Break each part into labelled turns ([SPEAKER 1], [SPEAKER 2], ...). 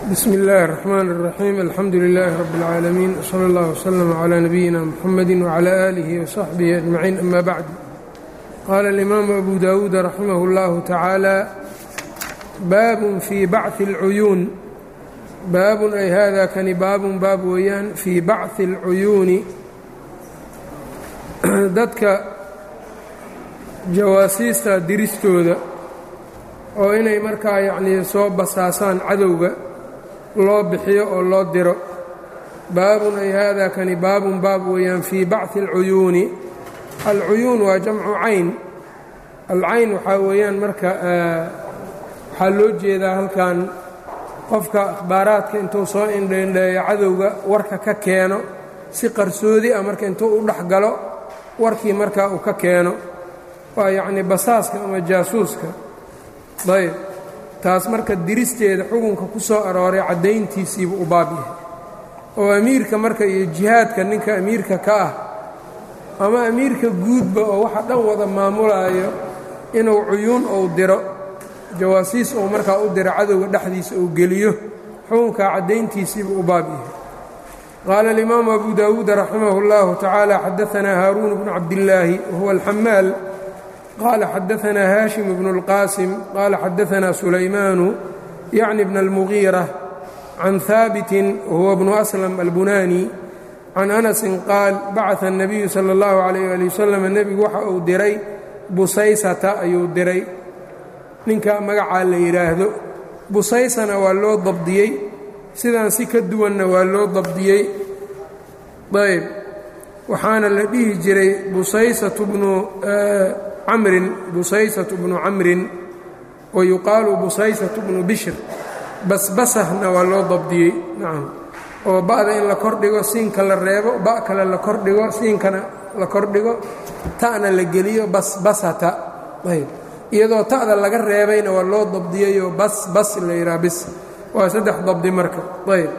[SPEAKER 1] bsmi اllahi الرحmn الرaxيim alxamdu لilaahi rab اlcaalamiin wslى اllah wslm عlى nabiyina mxamadi wعlى آlihi وصaxbihi أجmaciin ama bacd qaala اlimaamu abu dawuud raximah اllahu tacaala baabun fii bachi اlcuyuun baabun ay hada kani baabun baab weeyaan fii bachi اlcuyuuni dadka jawaasiista diristooda oo inay markaa yacnii soo basaasaan cadowga loo bixiyo oo loo diro baabun ay haadaa kani baabun baab weeyaan fii bachi alcuyuuni alcuyuun waa jamcu cayn alcayn waxaa weeyaan marka waxaa loo jeedaa halkan qofka akhbaaraadka intuu soo indheindheeyo cadowga warka ka keeno si qarsoodi ah marka intuu u dhex galo warkii markaa uu ka keeno waa yacnii basaaska ama jaasuuska ayb taas marka diristeeda xukunka ku soo arooray caddayntiisiibu u baab yahay oo amiirka marka iyo jihaadka ninka amiirka ka ah ama amiirka guudba oo waxa dhan wada maamulaayo inuu cuyuun ou diro jawaasiis ou markaa u diro cadowga dhexdiisa uu geliyo xukunkaa caddayntiisiibu u baab yahay qaala alimaamu abu daawuud raximah اllahu tacaala xadaanaa haaruun bnu cabdillaahi wahuwa alxamaal qال xadaثna hاشhم بن الqاsم qال xadaثna سulaymaan yعni بن الmغيرة عan ثاaبت whuوa بن أسلم البunاني عan أنس qاal bacaث النبiyu slى الlه عليه لي وsلم nebigu waxa uu diray busaysata ayuu diray ninka magacaa la yidhaahdo busaysana waa loo dabdiyey sidaan si ka duwanna waa loo dabdiyey ayb waxaana la dhihi jiray busaysaة bnu camrin busaysatu bnu camrin wa yuqaalu busaysatu bnu bishr basbasahna waa loo dabdiyey nacam oo ba'da in la kordhigo siinka la reebo ba' kale la kordhigo siinkana la kordhigo ta'na la geliyo basbasata ayb iyadoo ta'da laga reebayna waa loo dabdiyeyoo bas bas la yidhaha bis waa saddex dabdi marka ayb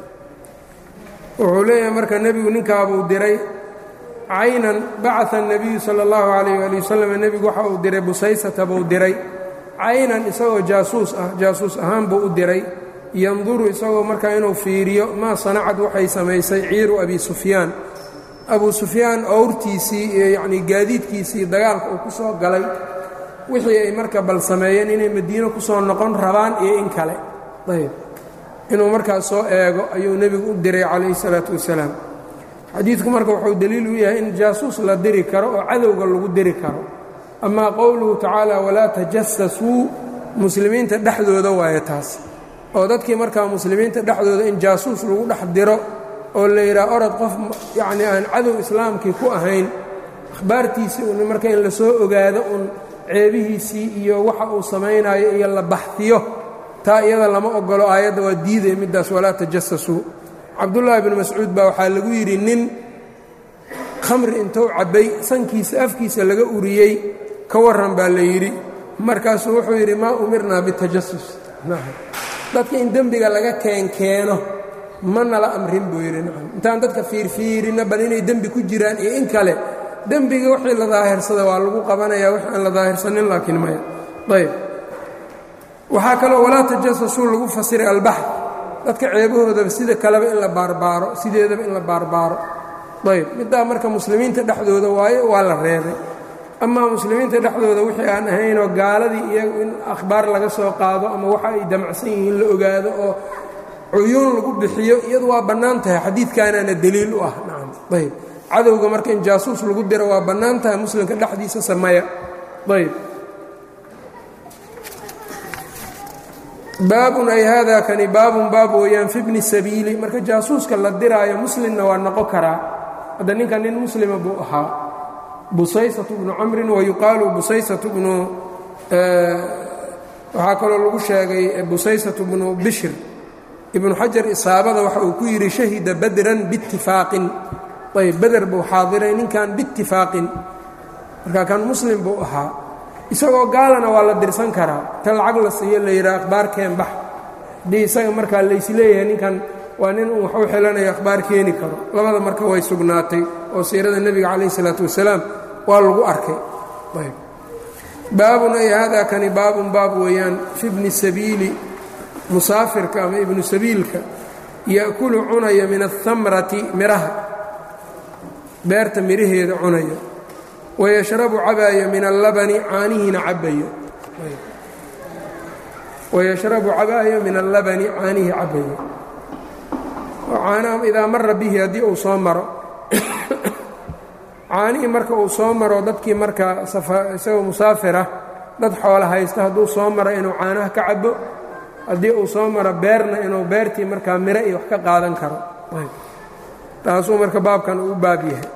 [SPEAKER 1] wuxuu leeyahay marka nebigu ninkaabuu diray caynan bacaa الnabiyu salى اllahu عalayh ali wasalam nebigu waxa uu diray busaysata buu diray caynan isagoo jaasuus ah jaasuus ahaan buu u diray yanduru isagoo markaa inuu fiiriyo maa sanacad waxay samaysay ciiru abi sufyaan abu sufyaan owrtiisii iyo yacnii gaadiidkiisii dagaalka uu ku soo galay wixii ay marka bal sameeyeen inay madiino ku soo noqon rabaan iyo in kale ayb inuu markaas soo eego ayuu nebigu u diray calayhi الsalaaةu wasalaam xadiidku marka wuxuu deliil u yahay in jaasuus la diri karo oo cadowga lagu diri karo amaa qowluhu tacaala walaa tajasasuu muslimiinta dhexdooda waayo taas oo dadkii markaa muslimiinta dhexdooda in jaasuus lagu dhex diro oo la yidhaha orod qof yacnii aan cadow islaamkii ku ahayn akhbaartiisii un marka in la soo ogaado un ceebihiisii iyo waxa uu samaynayo iyo la baxdiyo taa iyada lama ogolo aayadda waa diidaya middaas walaa tajasasuu cabdullaahi bnu mascuud baa waxaa lagu yidhi nin khamri intuu cabbay sankiisa afkiisa laga uriyey ka warran baa la yidhi markaasuu wuxuu yidhi maa umirnaa bitajasus dadka in dembiga laga keenkeeno ma nala amrin buu yidhi nacam intaan dadka fiirfiirinna bal inay dembi ku jiraan iyo in kale dembiga wixii la daahirsada waa lagu qabanayaa wix aan la daahirsanin laakiin maya ayb waxaa kaloo walaa tajasasuu lagu fasiray albaxr dadka ceebahoodaba sida kaleba in la baarbaaro sideedaba in la baarbaaro ayb middaa marka muslimiinta dhexdooda waayo waa la reebay amaa muslimiinta dhexdooda wixii aan ahaynoo gaaladii iyagu in akhbaar laga soo qaado ama waxa ay damacsan yihiin la ogaado oo cuyuun lagu bixiyo iyadu waa bannaan tahay xadiidkaanaana deliil u ah nacam ayb cadowga marka in jaasuus lagu diro waa bannaan tahay muslimka dhexdiisa sameya ayb baabun ay haadaa kani baabun baab weeyaan fi bni sabiili marka jaasuuska la diraayo muslimna waa noqon karaa hadda ninka nin muslima buu ahaa busaysatu bnu camrin wa yuqaalu busaysatu bnu waxaa kaloo lagu sheegay busaysatu bnu bishr ibnu xajar isaabada waxa uu ku yidhi shahida badran biitifaaqin ayb beder buu xaadiray ninkan biitifaaqin marka kan muslim buu ahaa isagoo gaalana waa la dirsan karaa ta lacag la siiyo la yidhaha akhbaar keen bax haddii isaga markaa laysleeyahay ninkan waa nin uu waxu xelanayo akhbaar keeni karo labada marka way sugnaatay oo siirada nebiga calayh isalaatu wasalaam waa lagu arkay baabun ay haadaa kani baabun baab weeyaan fi bni sabiili musaafirka ama ibnu sabiilka ya'kulu cunaya min aلhamrati miraha beerta miraheeda cunaya wayashrabu cabaaya min allabani caanihiina cabayo wayashrabu cabaaya min allabani caanihii cabayo caanaha idaa mara bihi haddii uu soo maro caanihii marka uu soo maro dadkii markaa isagoo musaafirah dad xoola haysta hadduu soo maro inuu caanaha ka cabo haddii uu soo maro beerna inuu beertii markaa miro iyo wax ka qaadan karo taasuu marka baabkan uu baab yahay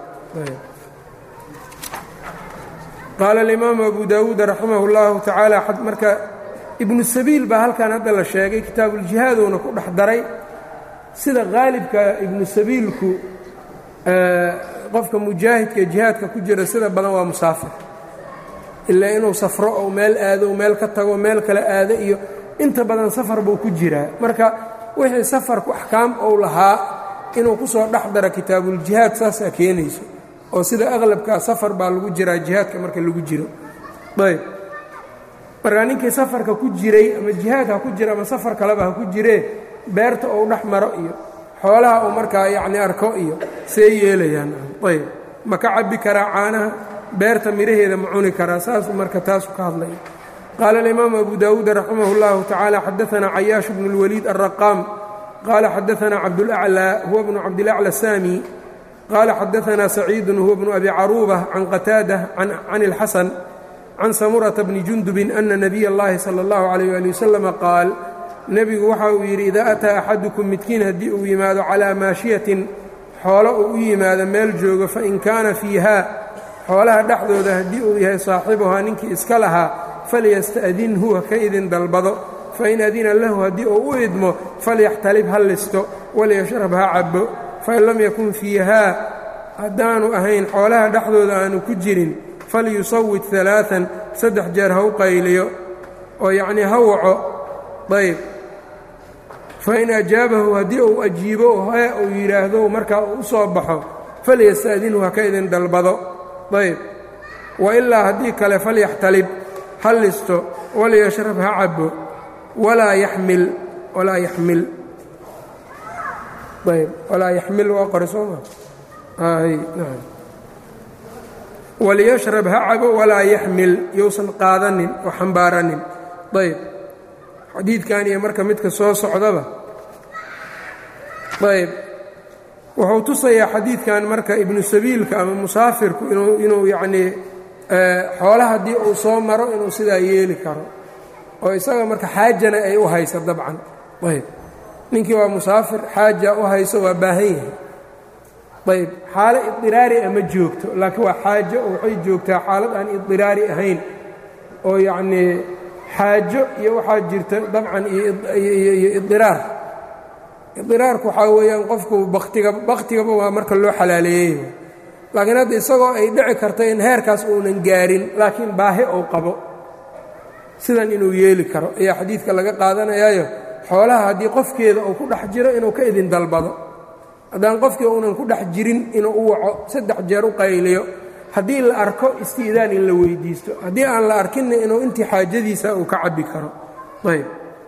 [SPEAKER 1] qaala alimaamu abu daawuud raximah اllahu tacaala marka ibnu sabiil baa halkan hadda la sheegay kitaabuuljihaadowna ku dhex daray sida qaalibka ibnu sabiilku qofka mujaahidka jihaadka ku jira sida badan waa musaafir ilaa inuu safro ou meel aado o meel ka tago meel kale aado iyo inta badan safar buu ku jiraa marka wixii safarku axkaam ou lahaa inuu ku soo dhex dara kitaabuuljihaad saasaa keenayso oo sida aqlabkaa safar baa lagu jiraa jihaadka marka lagu jiro ayb markaa ninkii safarka ku jiray ama jihaad ha ku jira ama safar kaleba ha ku jiree beerta ou dhex maro iyo xoolaha uu markaa yacni arko iyo see yeelayaan ayb ma ka cabbi karaa caanaha beerta midhaheeda ma cuni karaa saasuu marka taasu ka hadlaya qaala alimaamu abu daawuud raximah اllahu tacaala xadaanaa cayaash bnu اlwaliid alraqaam qaala xadaanaa cabdulaclaa huwa bnu cabdilacla saami qaala xadaanaa saciidun huwa bnu abi caruuba can qataada can اlxasan can samurata bni jundubin ana nabiy اllahi salى اllahu alayh ali wasalama qaal nebigu waxa uu yidhi idaa ataa axadukum midkiin haddii uu yimaado calaa maashiyatin xoolo uu u yimaado meel joogo fain kaana fiiha xoolaha dhexdooda haddii uu yahay saaxibuhaa ninkii iska lahaa falyasta'dinhu ha ka idin dalbado fain adina lahu haddii uu u idmo falyaxtalib ha listo walyashrab ha cabbo fain lam yakun fiihaa haddaanu ahayn xoolaha dhexdooda aanu ku jirin falyusawid alaaan saddex jeer ha u qayliyo oo yacnii ha waco ayb fain ajaabahu haddii uu ajiibo hee uu yidhaahdo markaa uu u soo baxo falyasta'dinhu ha ka idin dalbado ayb wa ilaa haddii kale falyaxtalib ha listo walyashrab ha cabbo walaa yaxmil walaa yaxmil ayb walaa yaxmil waa qore sooma walyashrab ha cabo walaa yaxmil yousan qaadanin oo xambaaranin ayb xadiidkan iyo marka midka soo socdaba ayb wuxuu tusayaa xadiidkan marka ibnu sabiilka ama musaafirku inuu yacnii xoole haddii uu soo maro inuu sidaa yeeli karo oo isaga marka xaajana ay u hayso dabcan ayb ninkii waa musaafir xaaja u hayso waa baahan yahay ayb xaalo idiraari a ma joogto laakiin waa xaajo oo waxay joogtaa xaalad aan idiraari ahayn oo yacnii xaajo iyo waxaa jirta dabcan iyo idiraar idiraarku waxaa weeyaan qofku baktiga baktigaba waa marka loo xalaaleeyey laakiin hadda isagoo ay dhici karto in heerkaas uunan gaarin laakiin baahi uu qabo sidan inuu yeeli karo ayaa xadiidka laga qaadanayaayo xoolaha haddii qofkeeda uu ku dhex jiro inuu ka idin dalbado haddaan qofkii uunan ku dhex jirin inuu u waco saddex jeer u qayliyo haddii la arko isti'daan in la weyddiisto haddii aan la arkinna inuu intii xaajadiisa uu ka cabbi karo ayb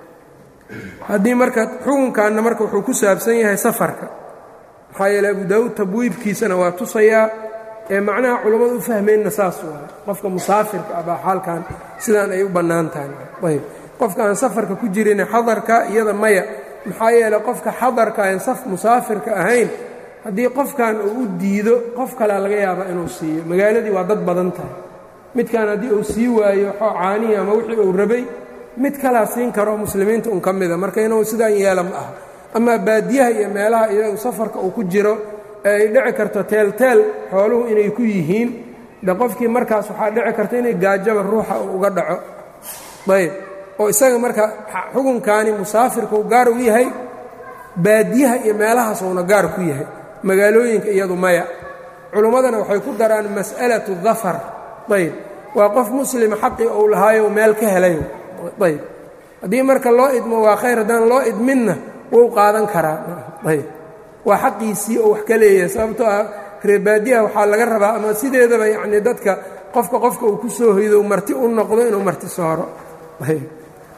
[SPEAKER 1] haddii marka xukunkanna marka wuxuu ku saabsan yahay safarka maxaa yeele abu daawuud tabwiibkiisana waa tusayaa ee macnaha culammadu u fahmeenna saas waay qofka musaafirka ah baa xaalkan sidaan ay u bannaan tahay ayb qofka aan safarka ku jirin xadarka iyada maya maxaa yeele qofka xadarka aan saf musaafirka ahayn haddii qofkan uu u diido qof kalea laga yaabaa inuu siiyo magaaladii waa dad badan tahay midkan haddii uu sii waayo caanihi ama wixii uu rabay mid kalaa siin karo muslimiinta un ka mida marka inuu sidaan yeela ma aha amaa baadiyaha iyo meelaha iyagu safarka uu ku jiro ee ay dhici karto teelteel xooluhu inay ku yihiin de qofkii markaas waxaa dhici karta inay gaajaba ruuxa uu uga dhaco ayb oo isaga marka xukunkaani musaafirka uu gaar u yahay baadiyaha iyo meelahaas uuna gaar ku yahay magaalooyinka iyadu maya culummadana waxay ku daraan mas'alatu dafar ayb waa qof muslima xaqii uu lahaayo meel ka helay ayb haddii marka loo idmo waa khayr haddaan loo idminna wuu qaadan karaa ayb waa xaqiisii oo wax ka leeyahay sababtoo ah reebaadiyaha waxaa laga rabaa ama sideedaba yacnii dadka qofka qofka uu ku soo hoydo marti u noqdo inuu marti sooro ayb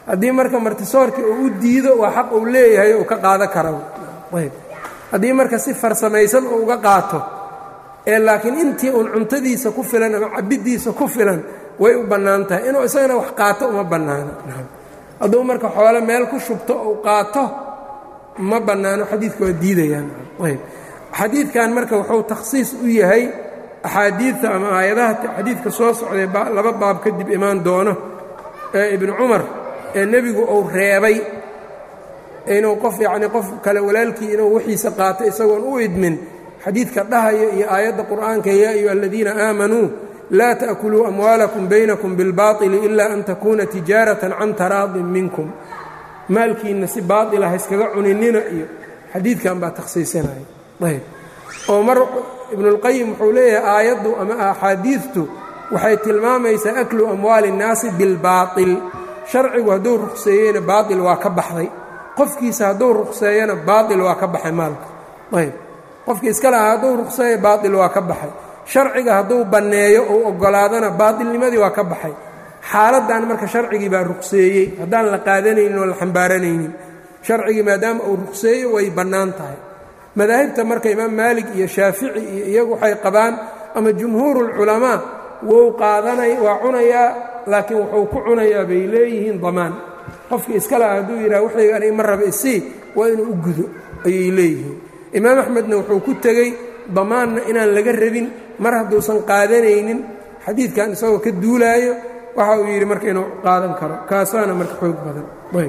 [SPEAKER 1] haddii marka martisoorkii uu u diido waa xaq uu leeyahay uu ka qaado kara ayb haddii marka si farsamaysan uu uga qaato ee laakiin intii uun cuntadiisa ku filan ama cabiddiisa ku filan way u bannaan tahay inuu isagana wax qaato uma bannaano hadduu marka xoole meel ku shubto uu qaato ma bannaano xadiidka waa diidayaan ayb xadiidkan marka wuxuu takhsiis u yahay axaadiidta ama aayadaha xadiidka soo socday laba baab kadib imaan doono ee ibnu cumar ee nebigu uu reebay inuu qof yacnii qof kale walaalkii inuu wixiisa qaato isagoon u idmin xadiidka dhahaya iyo aayadda qur'aanka yaa ayuha aladiina aamanuu laa ta'kuluu amwaalakum baynakum bilbaطili ila an takuuna tijaaratan can taraadin minkum maalkiinna si baatila ha iskaga cuninina iyo xadiidkan baa takhsiisinaya ayb oo mar ibnuاlqayim wuxuu leeyahay aayaddu ama axaadiidtu waxay tilmaamaysaa aklu amwaali الnaasi bilbaaطil sharcigu hadduu ruqseeyeyna baaطil waa ka baxday qofkiisa hadduu ruqseeyana baaطil waa ka baxay maalka ayb qofkii iska lahaa hadduu ruqseeyo baaطil waa ka baxay sharciga hadduu banneeyo uu oggolaadana baaطilnimadii waa ka baxay xaaladdan marka sharcigii baa ruqseeyey haddaan la qaadanaynin oo la xambaaranaynin sharcigii maadaama uu ruqseeyo way bannaan tahay madaahibta marka imaam maalig iyo shaafici iyo iyagu waxay qabaan ama jumhuurulculamaa wou qaadanay waa cunayaa laakiin wuxuu ku cunayaa bay leeyihiin damaan qofkii iska laha hadduu yidhaha waxayga aniga ma raba isii waa inuu u gudo ayay leeyihiin imaam axmedna wuxuu ku tegey damaanna inaan laga rabin mar hadduusan qaadanaynin xadiidkan isagoo ka duulaayo waxa uu yidhi marka inuu qaadan karo kaasaana marka xoog badan ayb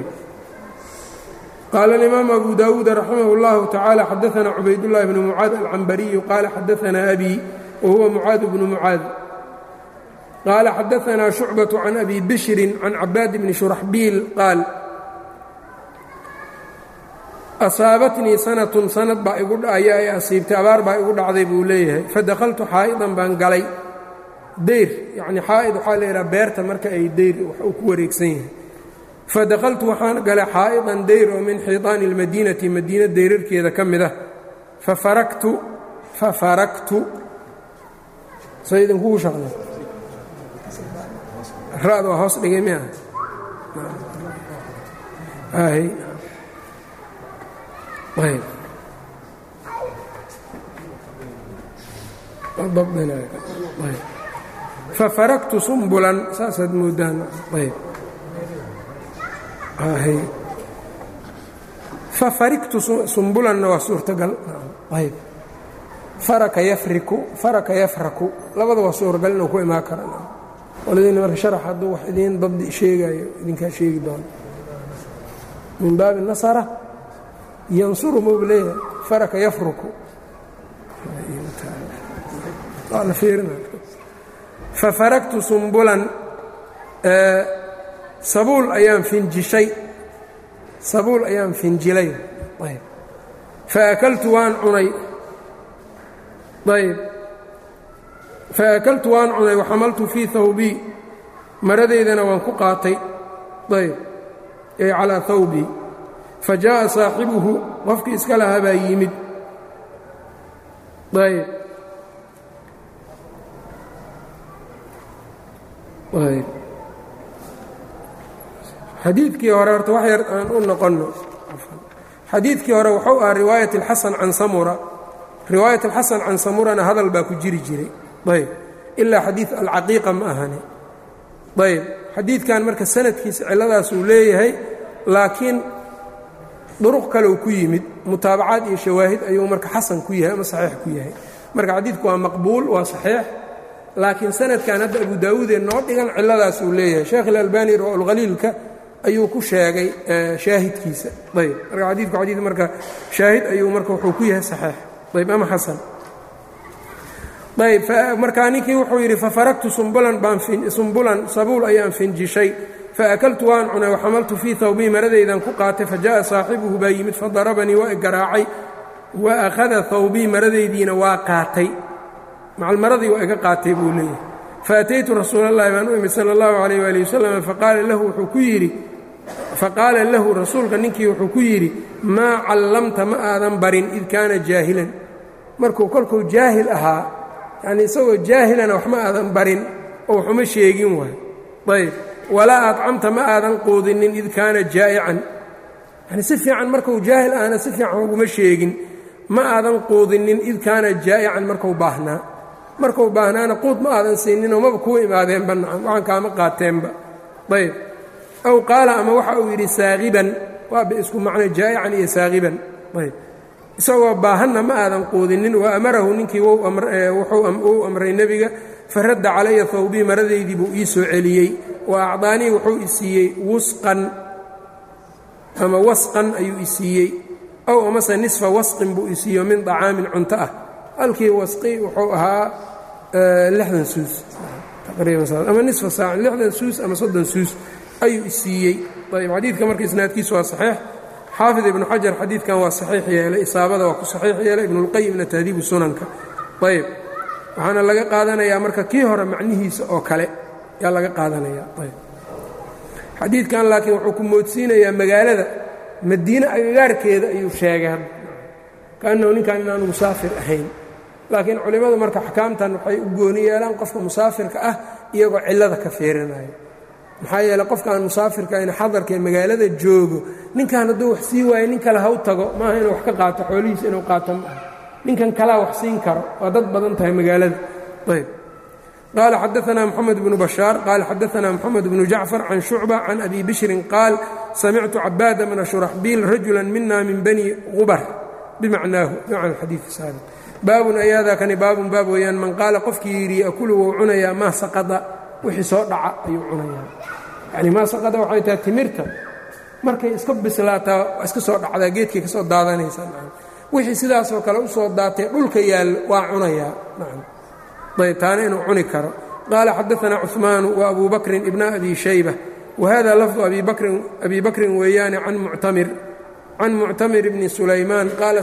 [SPEAKER 1] qaala alimaamu abu daawuud raximah اllahu tacaala xadaana cubaydullahi bnu mucaad alcambariyu qaala xadaana abi wa huwa mucaad bnu mucaad qaala xadaanaa shucbaة can abi bishrin can cabaad bni shuraxbiil qaal asaabatnii sanatun sanad baa igu ayaa i asiibtay abaar baa igu dhacday buu leeyahay fadakhaltu xaa'idan baan galay deyr yacni xaa'id waxaa la yidhaha beerta marka ay deyr wax uu ku wareegsan yahay fadakhaltu waxaan galay xaa'idan deyr oo min xiiطaani اlmadiinati madiina deyrarkeeda ka mid ah fafaraktu fafaraktu say idinkugu shaqla ra'd waa hoos dhigay mi ah ayb fafaraktu sumbulan saasaad moodaan ayb fafariktu sumbulanna waa suurtagal ayb faraka yafriku faraka yafraku labada waa suuragal inuu ku imaan kara qoladiina marka sharax hadduu wax idiin dabdi sheegayo idinkaa sheegi doono min baabi nasara yansuru muu leeyahay faraka yafruku fafaraktu sumbulan sabuul ayaan finjishay sabuul ayaan finjilay ayb faakaltu waan cunay ayb faakaltu waan cunay waxamaltu fii hawbii maradaydana waan ku qaatay ayb ay calaa hawbii fa jaaءa saaxibuhu qofkii iska lahaa baa yimid ayb ayb xadiidkii hore horta wax yar aan u noqonno xadiidkii hore wuxuu ahaa riwaayat اlxasan can samura riwaayat alxasan can samurana hadal baa ku jiri jiray ayb ilaa xadiid alcaqiiqa ma ahani ayb xadiidkan marka sanadkiisa cilladaas uu leeyahay laakiin duruq kale uu ku yimid mutaabacaad iyo shawaahid ayuu marka xasan ku yahay ama saxiix ku yahay marka xadiidku waa maqbuul waa saxiix laakiin sanadkan hadda abu daawuudee noo dhigan cilladaas uu leeyahay sheekh ilalbani rawalkhaliilka ayuu ku sheegay shaahidkiisa ayb marka xadiidku xadiid marka shaahid ayuu marka wuxuu ku yahay saxiix ayb ama xasan ayb markaa ninkii wuxuu yidhi fafaraktu sumbulan baan sumbulan sabuul ayaan finjishay faakaltu waan cunay waxamaltu fii hawbii maradaydan ku qaatay fajaءa saaxibuhu baa yimid fadarabanii waa igaraacay wa akhada hawbii maradaydiina waa qaatay macalmaradii waa iga qaatay buu leeyahay faataytu rasuula اllahi baan u imid salى اllahu عalيh wali wasalam faqaala lahu wuxuu ku yidhi faqaala lahu rasuulka ninkii wuxuu ku yidhi maa callamta ma aadan barin id kaana jaahilan markuu kolkuu jaahil ahaa yacnii isagoo jaahilana wax ma aadan barin oo waxuma sheegin waay ayb walaa adcamta ma aadan quudinin id kaana jaa'ican yani si fiican markuu jaahil ahna si fiican uguma sheegin ma aadan quudinin id kaana jaa'ican markuu baahnaa markuu baahnaana quud ma aadan siininoo maba kuu imaadeenba nacam waxaan kaama qaateenba ayb aw qaala ama waxa uu yidhi saaqiban waaba isku macno jaa'ican iyo saaqiban ayb isagoo baahanna ma aadan quudinin wa amarahu ninkii wuxuu amray nebiga faradda calaya hawbii maradaydii buu ii soo celiyey wa acdaanii wuxuu i siiyey wusqan ama wasqan ayuu i siiyey ow amase nisfa wasqin buu i siiyo min طacaamin cunto ah halkii wasqi wuxuu ahaa lixdan suus ama nisfa saac lixdan suus ama soddon suus ayuu i siiyey ayb xadiidka marka isnaadkiisu waa saxiix xaafid ibnu xajar xadiidkan waa saxiix yeelay isaabada waa ku saxiix yeelay ibnulqayimna tahdiibu sunanka ayb waxaana laga qaadanayaa marka kii hore macnihiisa oo kale yaa laga qaadanaya ayb xadiidkan laakiin wuxuu ku moodsiinayaa magaalada madiine agagaarkeeda ayuu sheegay hadda kaannahu ninkan inaanu musaafir ahayn laakiin culimmadu marka axkaamtan waxay u gooni yeelaan qofka musaafirka ah iyagoo cillada ka fiirinayo maxaa yeeley qofka aan musaafirka in xadarkae magaalada joogo ninkan hadduu wax sii waayo nin kale haw tago maaha inuu wax ka qaato xoolihiisa inuu qaato ma aha ninkan kalaa wax siin karo waa dad badan tahay magaalada ayb qaala xadaanaa moxamed bnu bashaar qaala xadaanaa moxamed bnu jacfar can shucba can abi bishrin qaal samictu cabaada bna shuraxbiil rajula mina min bani qubar bimacnaahu bimacna xadiidi saabiq baabun ayaadaakani baabun baab weeyaan man qaala qofkii yidhi yakulu wou cunayaa maa saqada wixii soo dhaca ayuu cunayaa yacni maa saqada waxay tahay timirta markay iska bislaataa waa iska soo dhacdaa geedkay ka soo daadanaysaa wixii sidaasoo kale u soo daatay dhulka yaallo waa cunayaa ayb taana inuu cuni karo qaala xadaanaa cuثmaanu wa abu bakrin ibna abi shayba wa hada lafdu abi bakrin weeyaane can muctamir bni sulaymaan qaala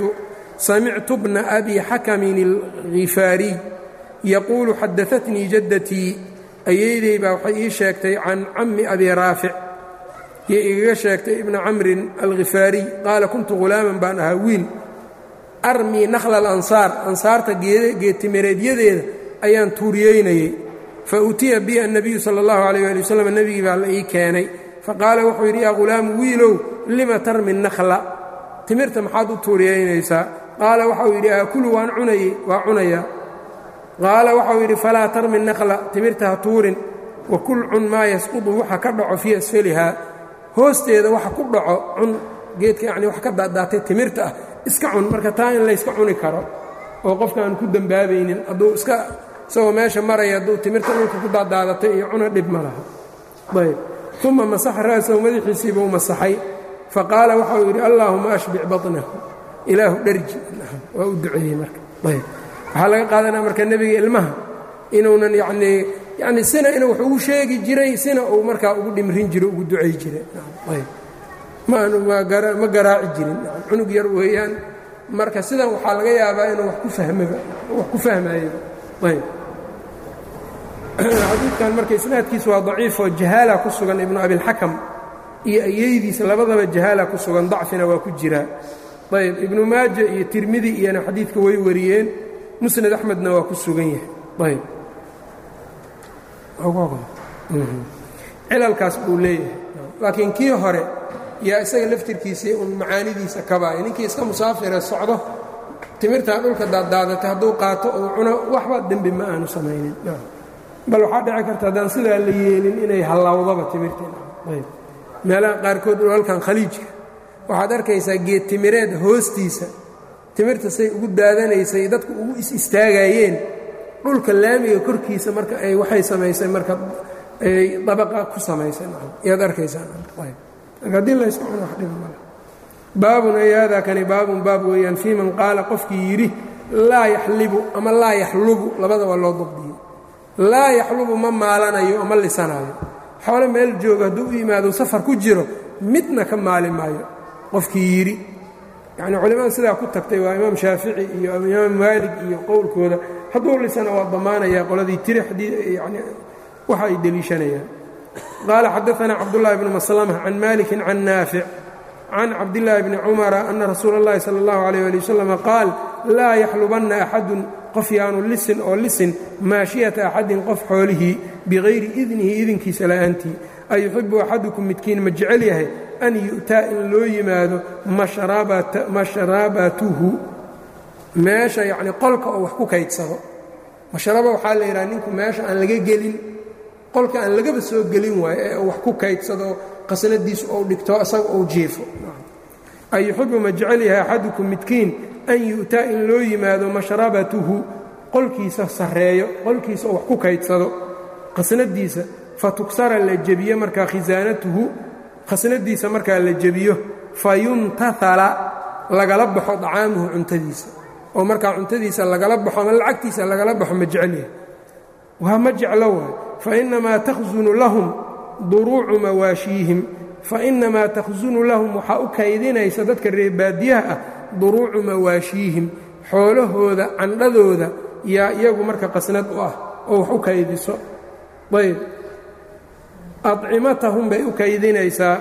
[SPEAKER 1] samictu bna abi xakamin اlghifaariy yaquulu xadaatnii jaddatii ayeydey baa waxay ii sheegtay can cammi abi raafic iyo igaga sheegtay ibna camrin alghifaariy qaala kuntu ghulaaman baan ahaa wiil armii nakhla alansaar ansaarta geedtimireedyadeeda ayaan tuuriyeynayey fa utiya bi annabiyu sala allahu calayh ali wasalam nebigii baa la ii keenay faqaala wuxuu yidhi yaa ghulaamu wiilow lima tarmi nakhla timirta maxaad u tuuriyeynaysaa qaala waxauu yidhi aakulu waan cunayey waa cunayaa qaala waxau yidhi falaa tarmi nakhla timirta ha tuurin wa kul cun maa yasqudu waxa ka dhaco fii asfalihaa hoosteeda waxa ku dhaco cun geedka yacni wax ka daadaatay timirta ah iska cun marka taa in layska cuni karo oo qofka aan ku dembaabaynin hadduu iska isagoo meesha maraya hadduu timirta dhulka ku daadaadatay iyo cuna dhib ma laha ayb uma masaxa ra'sahu madaxiisiibuu masaxay faqaala waxauu yidhi allaahuma ashbic baطnahu ilaahu dharji waa u duceeyey marka ayb waxaa laga qaadanaya marka nebiga ilmaha inuunan yacnii yacni sina inuu wax ugu sheegi jiray sina uu markaa ugu dhimrin jiro ugu ducay jiray ayb maanu ma garaaci jirin cunug yar weeyaan marka sidan waxaa laga yaabaa inuu wax ku fahmaba wax ku fahmaayaba ayb xadiidkan marka isnaadkiisa waa daciifoo jahaala ku sugan ibnu abilxakam iyo ayeydiisa labadaba jahaala ku sugan dacfina waa ku jiraa ayb ibnu maaja iyo tirmidi iyona xadiidka way wariyeen musnad axmedna waa ku sugan yahay ayb cilalkaas buu leeyahay laakiin kii hore yaa isaga laftirkiisii un macaanidiisa kabaaya ninkii iska musaafire socdo timirtaa dhulka daadaadatay hadduu qaato uu cuno waxba dembi ma aanu samaynin bal waxaa dhici karta haddaan sidaa la yeelin inay hallawdaba timirtii meelaha qaarkood halkan khaliijka waxaad arkaysaa geed timireed hoostiisa timirta say ugu daadanaysay dadku ugu is istaagayeen dhulka laamiga korkiisa marka ay waxay samaysay marka ay dabaqa ku samaysay yaad arkaysaa haddii laysku cuno wax dhiba male baabun ay haadaa kani baabun baab weeyaan fii man qaala qofkii yidhi laa yaxlibu ama laa yaxlubu labada waa loo dabdiyey laa yaxlubu ma maalanayo oo ma lisanayo xoole meel jooga hadduu u yimaado safar ku jiro midna ka maali maayo qofkii yidhi yacni culimmada sidaa ku tagtay waa imaam shaafici iyo imaam maalig iyo qowlkooda hadduu lisana waa damaanayaa qoladii tiri yani waxa ay deliishanayaan qaala xadaanaa cabdullahi bnu maslama can malikin can naafic can cabdillaahi bni cumara ana rasuula اllahi sala اllahu alayh ali wasalam qaal laa yaxlubanna axadun qof yaanu lisin oo lisin maashiyata axadin qof xoolihii bikayri idnihi idinkiisa la'aantii ayuxibu axadukum midkiin ma jecel yahay an yu'taa in loo yimaado mashrabatuhu meesha yacnii qolka oo wax ku kaydsado mashraba waxaa la yidhaha ninku meesha aan laga gelin qolka aan lagaba soo gelin waayo ee wax ku kaydsado qasnadiisu ou dhigto isaga ou jiifo ayuxibu ma jecel yahay axadukum midkiin an yu'taa in loo yimaado mashrabatuhu qolkiisa sarreeyo qolkiisa oo wax ku kaydsado qasnadiisa fatugsara la jebiyo markaa khisaanatuhu khasnadiisa markaa la jebiyo fayuntahala lagala baxo dacaamuhu cuntadiisa oo markaa cuntadiisa lagala baxo ama lacagtiisa lagala baxo ma jecel yahay waa ma jeclo waay fainamaa takhsunu lahum duruucu mawaashiihim fainamaa takhsunu lahum waxaa u kaydinaysa dadka reebaadiyaha ah duruucu mawaashiihim xoolahooda candhadooda yaa iyagu marka qasnad u ah oo wax u kaydiso ayb acimatahum bay u kaydinaysaa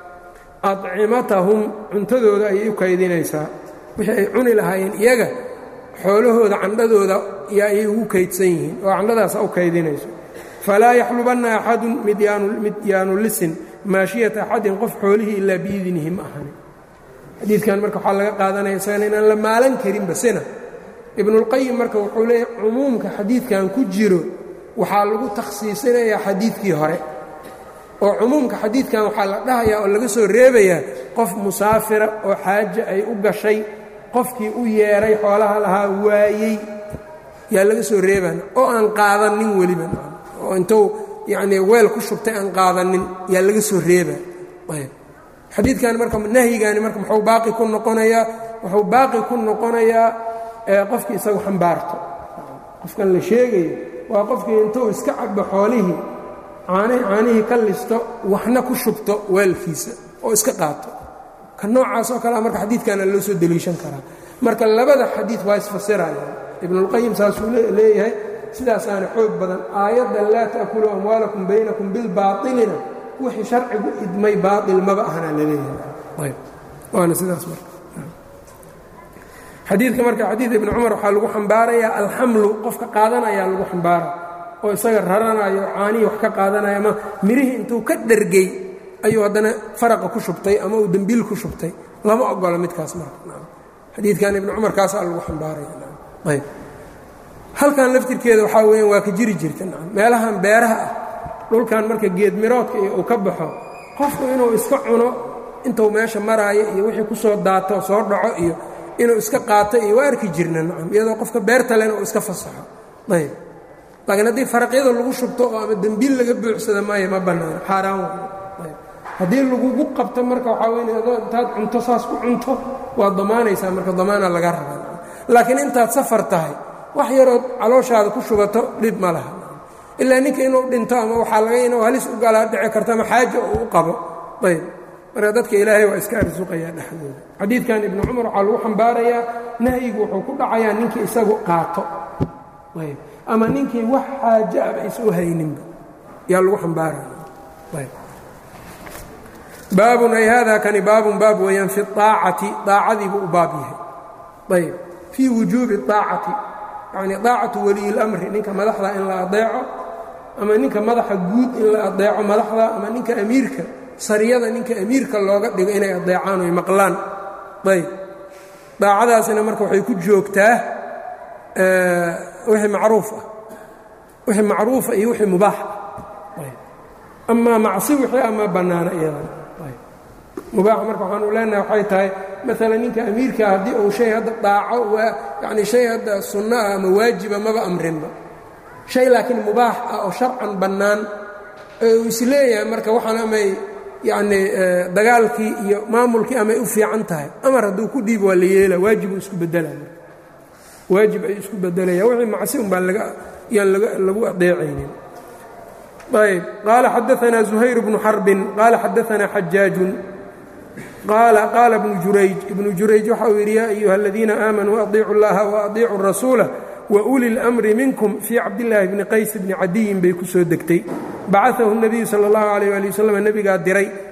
[SPEAKER 1] adcimatahum cuntadooda ayay u kaydinaysaa wixii ay cuni lahaayeen iyaga xoolahooda candhadooda yaa ayay ugu kaydsan yihiin oo candhadaasa u kaydinayso falaa yaxlubanna axadun mid yaanu lisin maashiyata axadin qof xoolihii ilaa biidnihi ma ahani xadiidkan marka waxaa laga qaadanaya isagana inaan la maalan karinba sina ibnuulqayim marka wuxuu leeyahy cumuumka xadiidkan ku jiro waxaa lagu takhsiisinayaa xadiidkii hore oo cumuumka xadiidkan waxaa la dhahayaa oo laga soo reebayaa qof musaafira oo xaaje ay u gashay qofkii u yeedhay xoolaha lahaa waayey yaa laga soo reebana oo aan qaadanin weliba oo intuu yacnii weel ku shubtay aan qaadanin yaa laga soo reeba ayb xadiidkan marka nahyigani marka muxuu baaqi ku noqonayaa wuxuu baaqi ku noqonayaa qofkii isagu xambaarto qofkan la sheegayo waa qofkii intuu iska cabo xoolihii caanihii ka listo waxna ku shubto weelkiisa oo iska qaato ka noocaas oo kalea marka xadiidkana loo soo deliishan karaa marka labada xadiid waa isfasirayaan ibnuulqayim saasuu leeyahay sidaasaana xoog badan aayadda laa ta'kuluu amwaalakum baynakum bilbaailina wixii sharcigu idmay baail maba ahna laleeyahay waana sidaas marka xadiidka marka xadiid ibni cumar waxaa lagu xambaarayaa alxamlu qofka qaadanayaa lagu xambaara oo isaga raranayo caanihii wax ka qaadanaya ama mirihii intuu ka dhergey ayuu haddana faraqa ku shubtay ama uu dembiil ku shubtay lama ogola midkaas marka xadiidkan ibni cumar kaasaa lagu xambaarayayb halkan laftirkeeda waxaa weeyaan waa ka jiri jirta meelahan beeraha ah dhulkan marka geedmiroodka iyo uu ka baxo qofku inuu iska cuno intuu meesha maraayo iyo wixii ku soo daato soo dhaco iyo inuu iska qaato iyo waa arki jirna nacam iyadoo qofka beerta lena uu iska fasaxo ayb laakiin haddii faraqyada lagu shubto oo ama dembiil laga buuxsada maayo ma bannaano xaaraan ayb haddii lagugu qabto marka waxaa weyn adoo intaad cunto saas ku cunto waad damaanaysaa marka damaana laga rabaa laakiin intaad safar tahay wax yarood calooshaada ku shubato dhib ma laha ilaa ninka inuu dhinto ama waxaa laga inuu halis u galaa dhici karto ama xaaja uu u qabo ayb marka dadka ilaahay waa iska arsuqayaa dhexdooda xadiidkan ibnu cumar waxaa lagu xambaarayaa nahyigu wuxuu ku dhacayaa ninkii isagu qaato ayb ama ninkii wax xaaje aba is u hayninba yaa lagu xambaaraya ayb baabun ay hada kani baabun baab weeyaan fi aacati aacadiibuu u baab yahay ayb fii wujuubi aacati yacni aacatu waliyi اlamri ninka madaxda in la adeeco ama ninka madaxa guud in la adeeco madaxda ama ninka amiirka sariyada ninka amiirka looga dhigo inay adeecaan oy maqlaan ayb daacadaasina marka waxay ku joogtaa wixii macruuf ah wixii macruufa iyo wixii mubaax ah amaa macsi wixii ama bannaana iyadan mubaax marka waxaanu leenahay waxay tahay maalan ninka amiirkaa haddii uu shay hadda daaco waa yacni shay hadda sunno ah ama waajiba maba amrinba shay laakiin mubaax ah oo sharcan bannaan ee uu isleeyahay marka waxaan amay yacnii dagaalkii iyo maamulkii amay u fiican tahay amar hadduu ku dhiib waa la yeela waajibuu isku beddelaya waajib ay isku beddelaya wixii macsi un baan laga yaan lagu adeecaynin ayb qaala xadaanaa zuhayr bnu xarbin qaala xadaanaa xajaajun qaala qaala bnu jurayj ibnu jurayj waxa uu yidhi yaa ayuha aladiina aamanuu adiicu اllaha waadiicu rasuula wauli اlmri minkum fii cabdillaahi bni qays bni cadiyin bay ku soo degtay bacaahu الnabiyu salى اllahu alayh ali wasalam nebigaa diray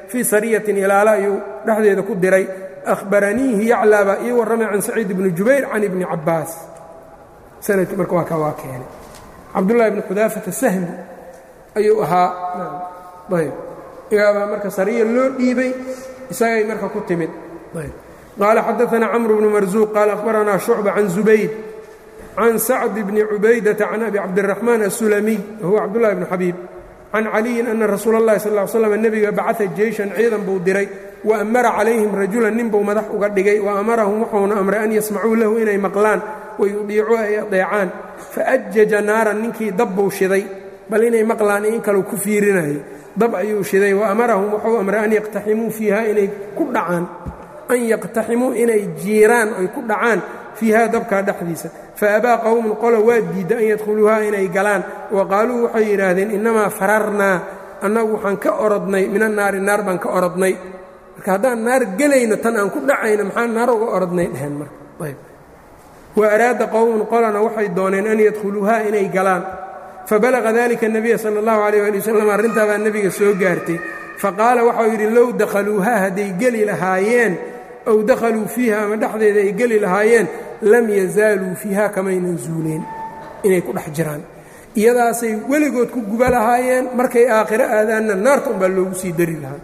[SPEAKER 1] fii sariyatin ilaala ayuu dhexdeeda ku diray ahbaraniihi yaclaa baa ii warramay can saciid ibni jubayr can ibni cabbaas sanadkii marka waa ka waa keenay cabdullahi ibni xudaafata sahmi ayuu ahaa ayb igaabaa marka sariya loo dhiibay isagay marka ku timid qaala xadaثna cmr bnu marzuuq qaala akhbaranaa shucba can zubayd can sacd bni cubaydata can abi cabdiraxmaan asulamiy wahuwa cabdullahi bnu xabiib can caliyin ana rasuula اllahi sal ly slam nebiga bacaa jeyshan ciidan buu diray wa amara calayhim rajulan nin buu madax uga dhigay wa amarahum wuxuuna amray an yasmacuu lahu inay maqlaan wayudiicuu ay adeecaan faajaja naaran ninkii dab buu shiday bal inay maqlaan in kalau ku fiirinayay dab ayuu shiday wa amarahum wuxuu amray an yaqtaximuu fiiha inay ku dhacaan an yaqtaximuu inay jiiraan oy ku dhacaan fiiha dabkaa dhexdiisa faabaa qowmun qolo waa diidda an yadkhuluuha inay galaan wa qaaluu waxay yidhaahdeen innamaa fararnaa annagu waxaan ka orodnay min annaari naar baan ka orodnay marka haddaan naar gelayno tan aan ku dhacayno maxaan naar uga orodnay dheheen marka ayb wa araada qowmun qolana waxay dooneen an yadkhuluuha inay galaan fabalaqa dalika nebiya sala allahu calayh ali wasalam arrintaa baa nebiga soo gaartay faqaala waxau yidhi low dakhaluuhaa hadday geli lahaayeen ow dakhaluu fiiha ama dhexdeeda ay geli lahaayeen lam yazaaluu fiiha kamaynan zuuleen inay ku dhex jiraan iyadaasay weligood ku guba lahaayeen markay aakhiro aadaanna naarta unbaa loogu sii dari lahaa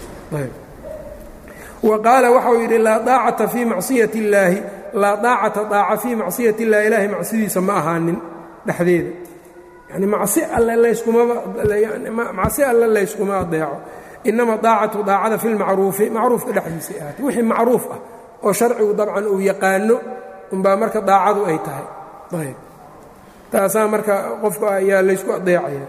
[SPEAKER 1] wa qaala waxau yidhi laa daacata fii macsiyati illaahi laa daacata daaca fii macsiyati illahi ilaahay macsidiisa ma ahaanin dhexdeeda yani macsi alle layskmamacsi alle layskuma adeeco inama daacatu daacada fi lmacruufi macruufka dhexdiisay ahaatay wixii macruuf ah oo sharcigu dabcan uu yaqaano unbaa marka daacadu ay tahay ayb taasaa marka qofka ayaa laysku adeecaya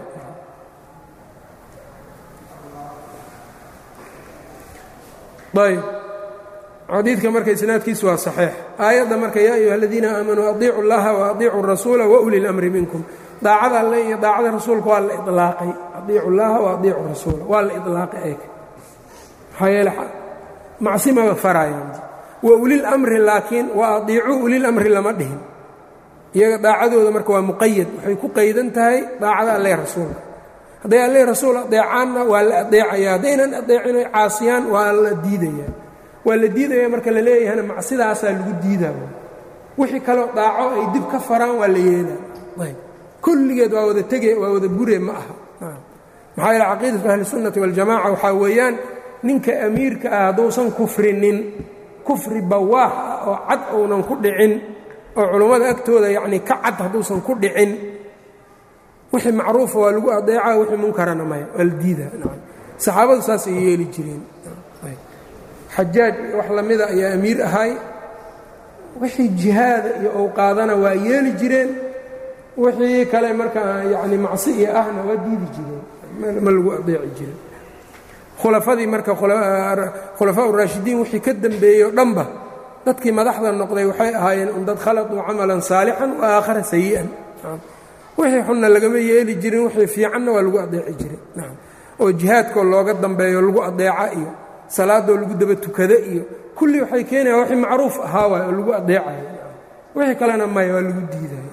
[SPEAKER 1] ayb xadiidka marka isnaadkiisu waa saxiix aayadda marka yaa ayuha aladiina aamanuu adiicu اllaha waadiicu الrasuula wauli اlamri minkum daacada alle iyo daacada rasuulka waa la ilaaqay adiicu llaha waadiicu rasuula waa la ilaaqay eeg maxaa yeele macsi maba farayaan wa ulilamri laakiin wa adiicuu ulilamri lama dhihin iyaga daacadooda marka waa muqayad waxay ku qaydan tahay daacada alle rasuulka hadday alle rasuul adeecaanna waa la adeecaya haddaynan adeecin oy caasiyaan waa la diidaya waa la diidaya marka la leeyahana macsidaasaa lagu diidaa wixii kaloo daaco ay dib ka faraan waa la yeelaa kulligeed waa wada tege waa wada bure ma aha maxaa yeele caqiidatu ahlisunnati waljamaca waxaa weeyaan ninka amiirka ah hadduusan kufrinin kufri bawaax ah oo cad uunan ku dhicin oo culummada agtooda yacnii ka cad hadduusan ku dhicin wixii macruufa waa lagu adeeca wixii munkarana maya waa la diida saxaabadu saasay yeeli jireen xajaaj wax lamida ayaa amiir ahay wixii jihaada iyo owqaadana waa yeeli jireen wixii kale markaa yani macsi iyo ahna waa diidi jireen ma lagu adeeci jirin khulafadii marka khulafaa uraashidiin wixii ka dembeeyey o dhanba dadkii madaxda noqday waxay ahaayeen un dad khaladuu camalan saalixan wa aakhara sayi'an wixii xunna lagama yeeli jirin wixii fiicanna waa lagu adeeci jiray oo jihaadkoo looga dambeeyo lagu adeeca iyo salaadoo lagu daba tukada iyo kulli waxay keenayaan wixii macruuf ahaa waay oo lagu adeecayo wixii kalena maya waa lagu diidayo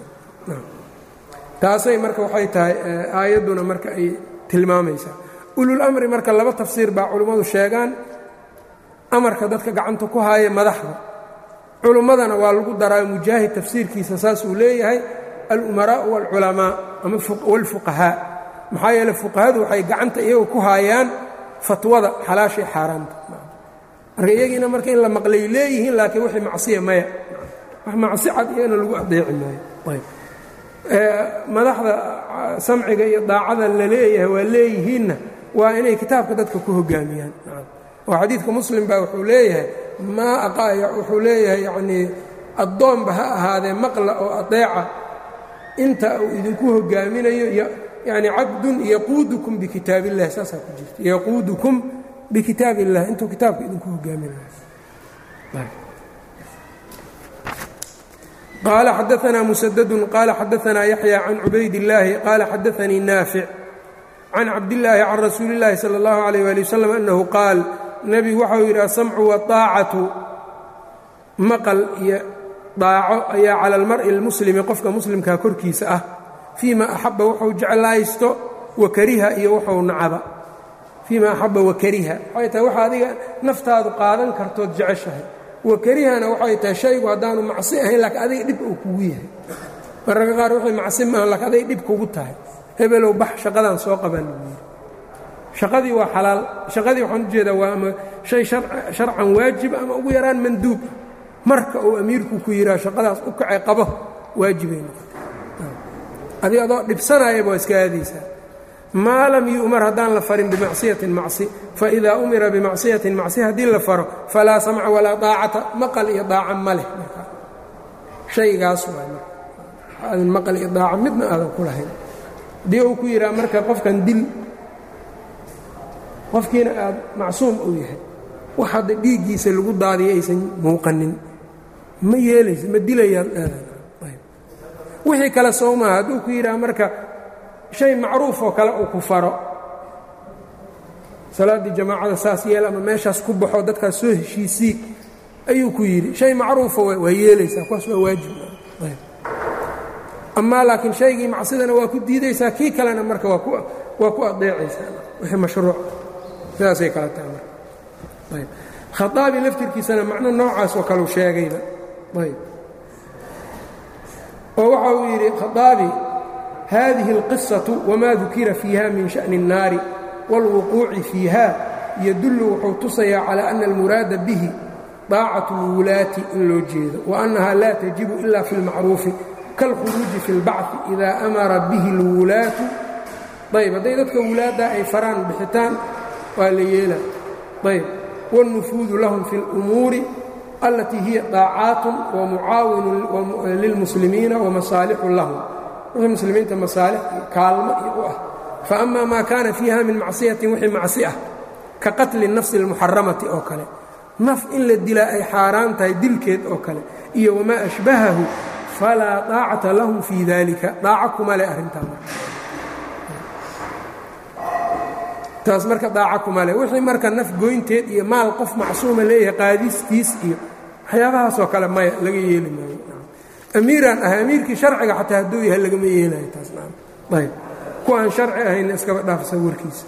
[SPEAKER 1] taasay marka waxay tahay aayadduna marka ay tilmaamaysaa ulul amri marka laba tafsiir baa culimmadu sheegaan amarka dadka gacanta ku haaya madaxda culimmadana waa lagu daraa mujaahid tafsiirkiisa saasuu leeyahay alumaraa'u waalculamaa ama waalfuqahaa maxaa yeele fuqahadu waxay gacanta iyagu ku haayaan fatwada xalaashay xaaraanta marka iyagiina marka in la maqlay leeyihiin laakiin wixii macsiya maya wax macsi cad iyagana lagu adeeci maayo ayb madaxda samciga iyo daacada la leeyahay waa leeyihiinna waa inay kitaabka dadka ku hogaamiyaan oo xadiidka muslim baa wuxuu leeyahay maa wuxuu leeyahay yanii addoonba ha ahaadee maqla oo adeeca inta uu idinku hogaaminayo yani cabdun yaquudukum bikitaab illahi saasaa ku jirta yaquudukum bikitaab illah intuu kitaabka idinku hogaaminayo qال xdثna mسdd qال xadثna yaحyى can cubayd الlaahi qال xadaثnii naafic can cabdالlaahi can rasuuli الlahi slى الlaه عalيه alي wsلم أnhu qaal nebigu waxau yidhi asamcu waطaacatu maqal iyo daaco ayaa calى اlmar'i اlmuslimi qofka muslimkaa korkiisa ah fيma axaba wuxuu jeclaysto wa kariha iyo wuxuu nacaba fiima axaba wakariha waxay tahay waxa adiga naftaadu qaadan kartood jeceshahay wakarihana waxay tahay shaygu haddaanu macsi ahayn laakiin adiga dhib uu kugu yahay mararka qaar wixii macsi maaha laakiin aday dhib kugu tahay hebelow bax shaqadan soo qabaa lagu yidhi shaqadii waa xalaal shaqadii waxaan ujeedaa waa ama shay sharcan waajib ama ugu yaraan manduub marka uu amiirku ku yidhaha shaqadaas u kacay qabo waajibay noqotay adi adoo dhibsanayaba waa iska aadaysaa maa lam yu'mar haddaan la farin bimacsiyatin macsi faidaa umira bimacsiyatin macsi haddii la faro falaa samca walaa daacata maqal iyo daaca ma leh marka shaygaas waay marka aadan maqal iyo daaca midna aadan ku lahayn haddii uu ku yidhaha marka qofkan dil qofkiina aad macsuum uu yahay wax hadda dhiiggiisa lagu daadiyo aysan muuqanin ma yeelaysa ma dilayaad wixii kale soo maaha hadduu ku yidhaha marka shay macruuf oo kale uu ku faro salaaddii jamaacada saas yeel ama meeshaas ku baxo dadkaas soo heshiisii ayuu ku yidhi shay macruufa waa yeelaysaa kuwaas waa waajib amaa laakiin shaygii macsidana waa ku diidaysaa kii kalena marka waa ku adeecaysaa wixii mashruuc sidaasay kala tahay marka ayb khaaabi laftirkiisana macno noocaas oo kaleu sheegayba ayb oo waxa uu yidhi khaaabi hadihi اlqisaةu wma dukira fiiha min shaأni الnaari wاlwuquuci fiiha yadullu wuxuu tusayaa calى ana almuraada bihi طaacaة اlwulaati in loo jeedo waأnnaha laa tajibu ila fi اlmacruufi kاlkhuruuji fi اlbacثi إida amara bihi اlwulaatu ayb hadday dadka wulaadda ay faraan bixitaan waa la yeela ayb wاlnufuudu lahum fi اlأmuuri alatii hiya طaacaat wamucaawinu lilmuslimiina wamasaalixu lahum wixii muslimiinta masaalix iyo kaalmo iyo u ah faama maa kaana fiiha min macsiyatin wixii macsi ah ka qatli nafsi اlmuxaramati oo kale naf in la dilaa ay xaaraan tahay dilkeed oo kale iyo wamaa ashbahahu falaa daacata lahum fii dalika daaco kuma leh arrintaa marka taas marka daaco kuma leh wixii marka naf goynteed iyo maal qof macsuuma leeyahay qaadistiis iyo waxyaabahaasoo kale maya laga yeeli maayo amiiraan ahay amiirkii sharciga xataa hadduu yahay lagama yeelayo taasayb kuwaan sharci ahayna iskaba dhaafsa warkiisa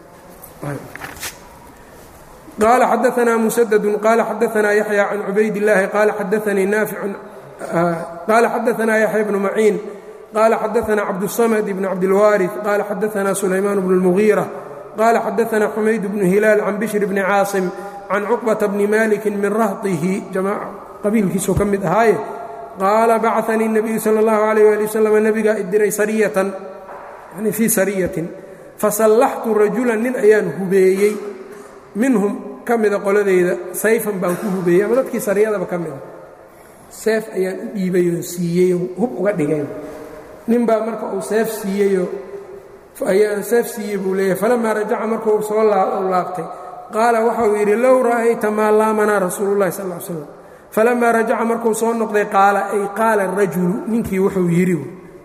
[SPEAKER 1] qaala xadaanaa musadadu qaala xadaanaa yaxya can cubayd illaahi qaala xadaanii naaficun qaala xadaanaa yaxya bnu maciin qaala xadaanaa cabdusamad bn cabdilwaari qaala xadaanaa sulaymaan bnu اlmugiira qaala xadaanaa xumayd bnu hilaal can bishr bni caasim can cuqbata bni maliki min rahtihi qabiilkiisuu ka mid ahaaye qaala bacanii الnabiyu salى اllahu عalيyh ali waslm nebigaa idiray sariyatan yani fii sariyatin fasallaxtu rajulan nin ayaan hubeeyey minhum ka mida qoladeyda sayfan baan ku hubeeyey ama dadkii sariyadaba ka mida seef ayaan u dhiibay oo siiyeyoo hub uga dhigay nin baa marka uu seef siiyeyoo ayaan seef siiyey buu leeyahay falamaa rajaca markuu soo laabtay qaala waxauu yidhi low ra'ayta maa laamanaa rasuulu اllahi sal ا l slam falamaa rajaca markuu soo noqday qaala ay qaala rajulu ninkii wuxuu yidhi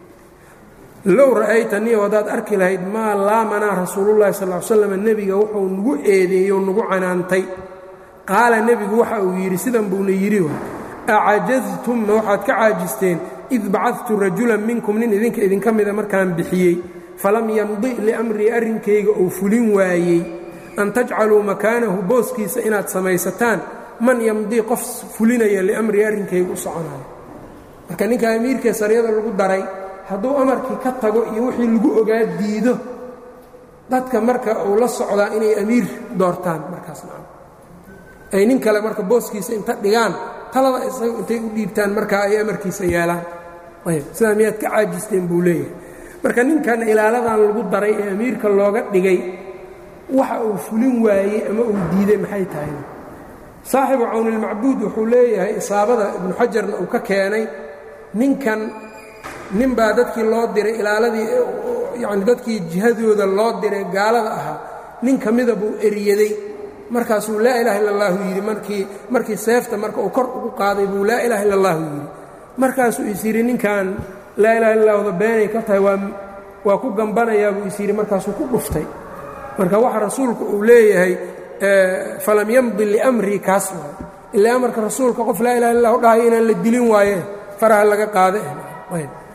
[SPEAKER 1] low ra'aytanii haddaad arki lahayd maa laamanaa rasuulullahi sal l slam nebiga wuxuu nagu eedeeyey oo nagu canaantay qaala nebigu waxa uu yidhi sidan buuna yidhi acajaztum ma waxaad ka caajisteen id bacadtu rajulan minkum nin idinka idinka mida markaan bixiyey falam yamdi liamrii arrinkayga uu fulin waayey an tajcaluu makaanahu booskiisa inaad samaysataan man yamdii qof fulinaya liamrii arrinkayga u soconayo marka ninka amiirkee sariyada lagu daray hadduu amarkii ka tago iyo wixii lagu ogaa diido dadka marka uu la socdaa inay amiir doortaan markaas maa ay nin kale marka booskiisa inta dhigaan talada isaga intay u dhiibtaan markaa ay amarkiisa yeelaan ayb sidaa miyaad ka caajisteen buu leeyahay marka ninkan ilaaladan lagu daray ee amiirka looga dhigay waxa uu fulin waayey ama uu diiday maxay tahay saaxibu cawnilmacbuud wuxuu leeyahay isaabada ibnu xajarna uu ka keenay ninkan nin baa dadkii loo diray ilaaladii yacni dadkii jihadooda loo diray gaalada ahaa nin ka mida buu eryaday markaasuu laa ilaha illa allahu yidhi markii markii seefta marka uu kor ugu qaaday buu laa ilaha illa allahu yidhi markaasuu is yidhi ninkan laa ilaha illa allahda beenay ka tahay waa waa ku gambanayaa buu is yidhi markaasuu ku dhuftay marka waxa rasuulku uu leeyahay falam yamdi liamrii kaas waay ilaa amarka rasuulka qof laa ilaha illa lahu dhahayo inaan la dilin waaye faraha laga qaada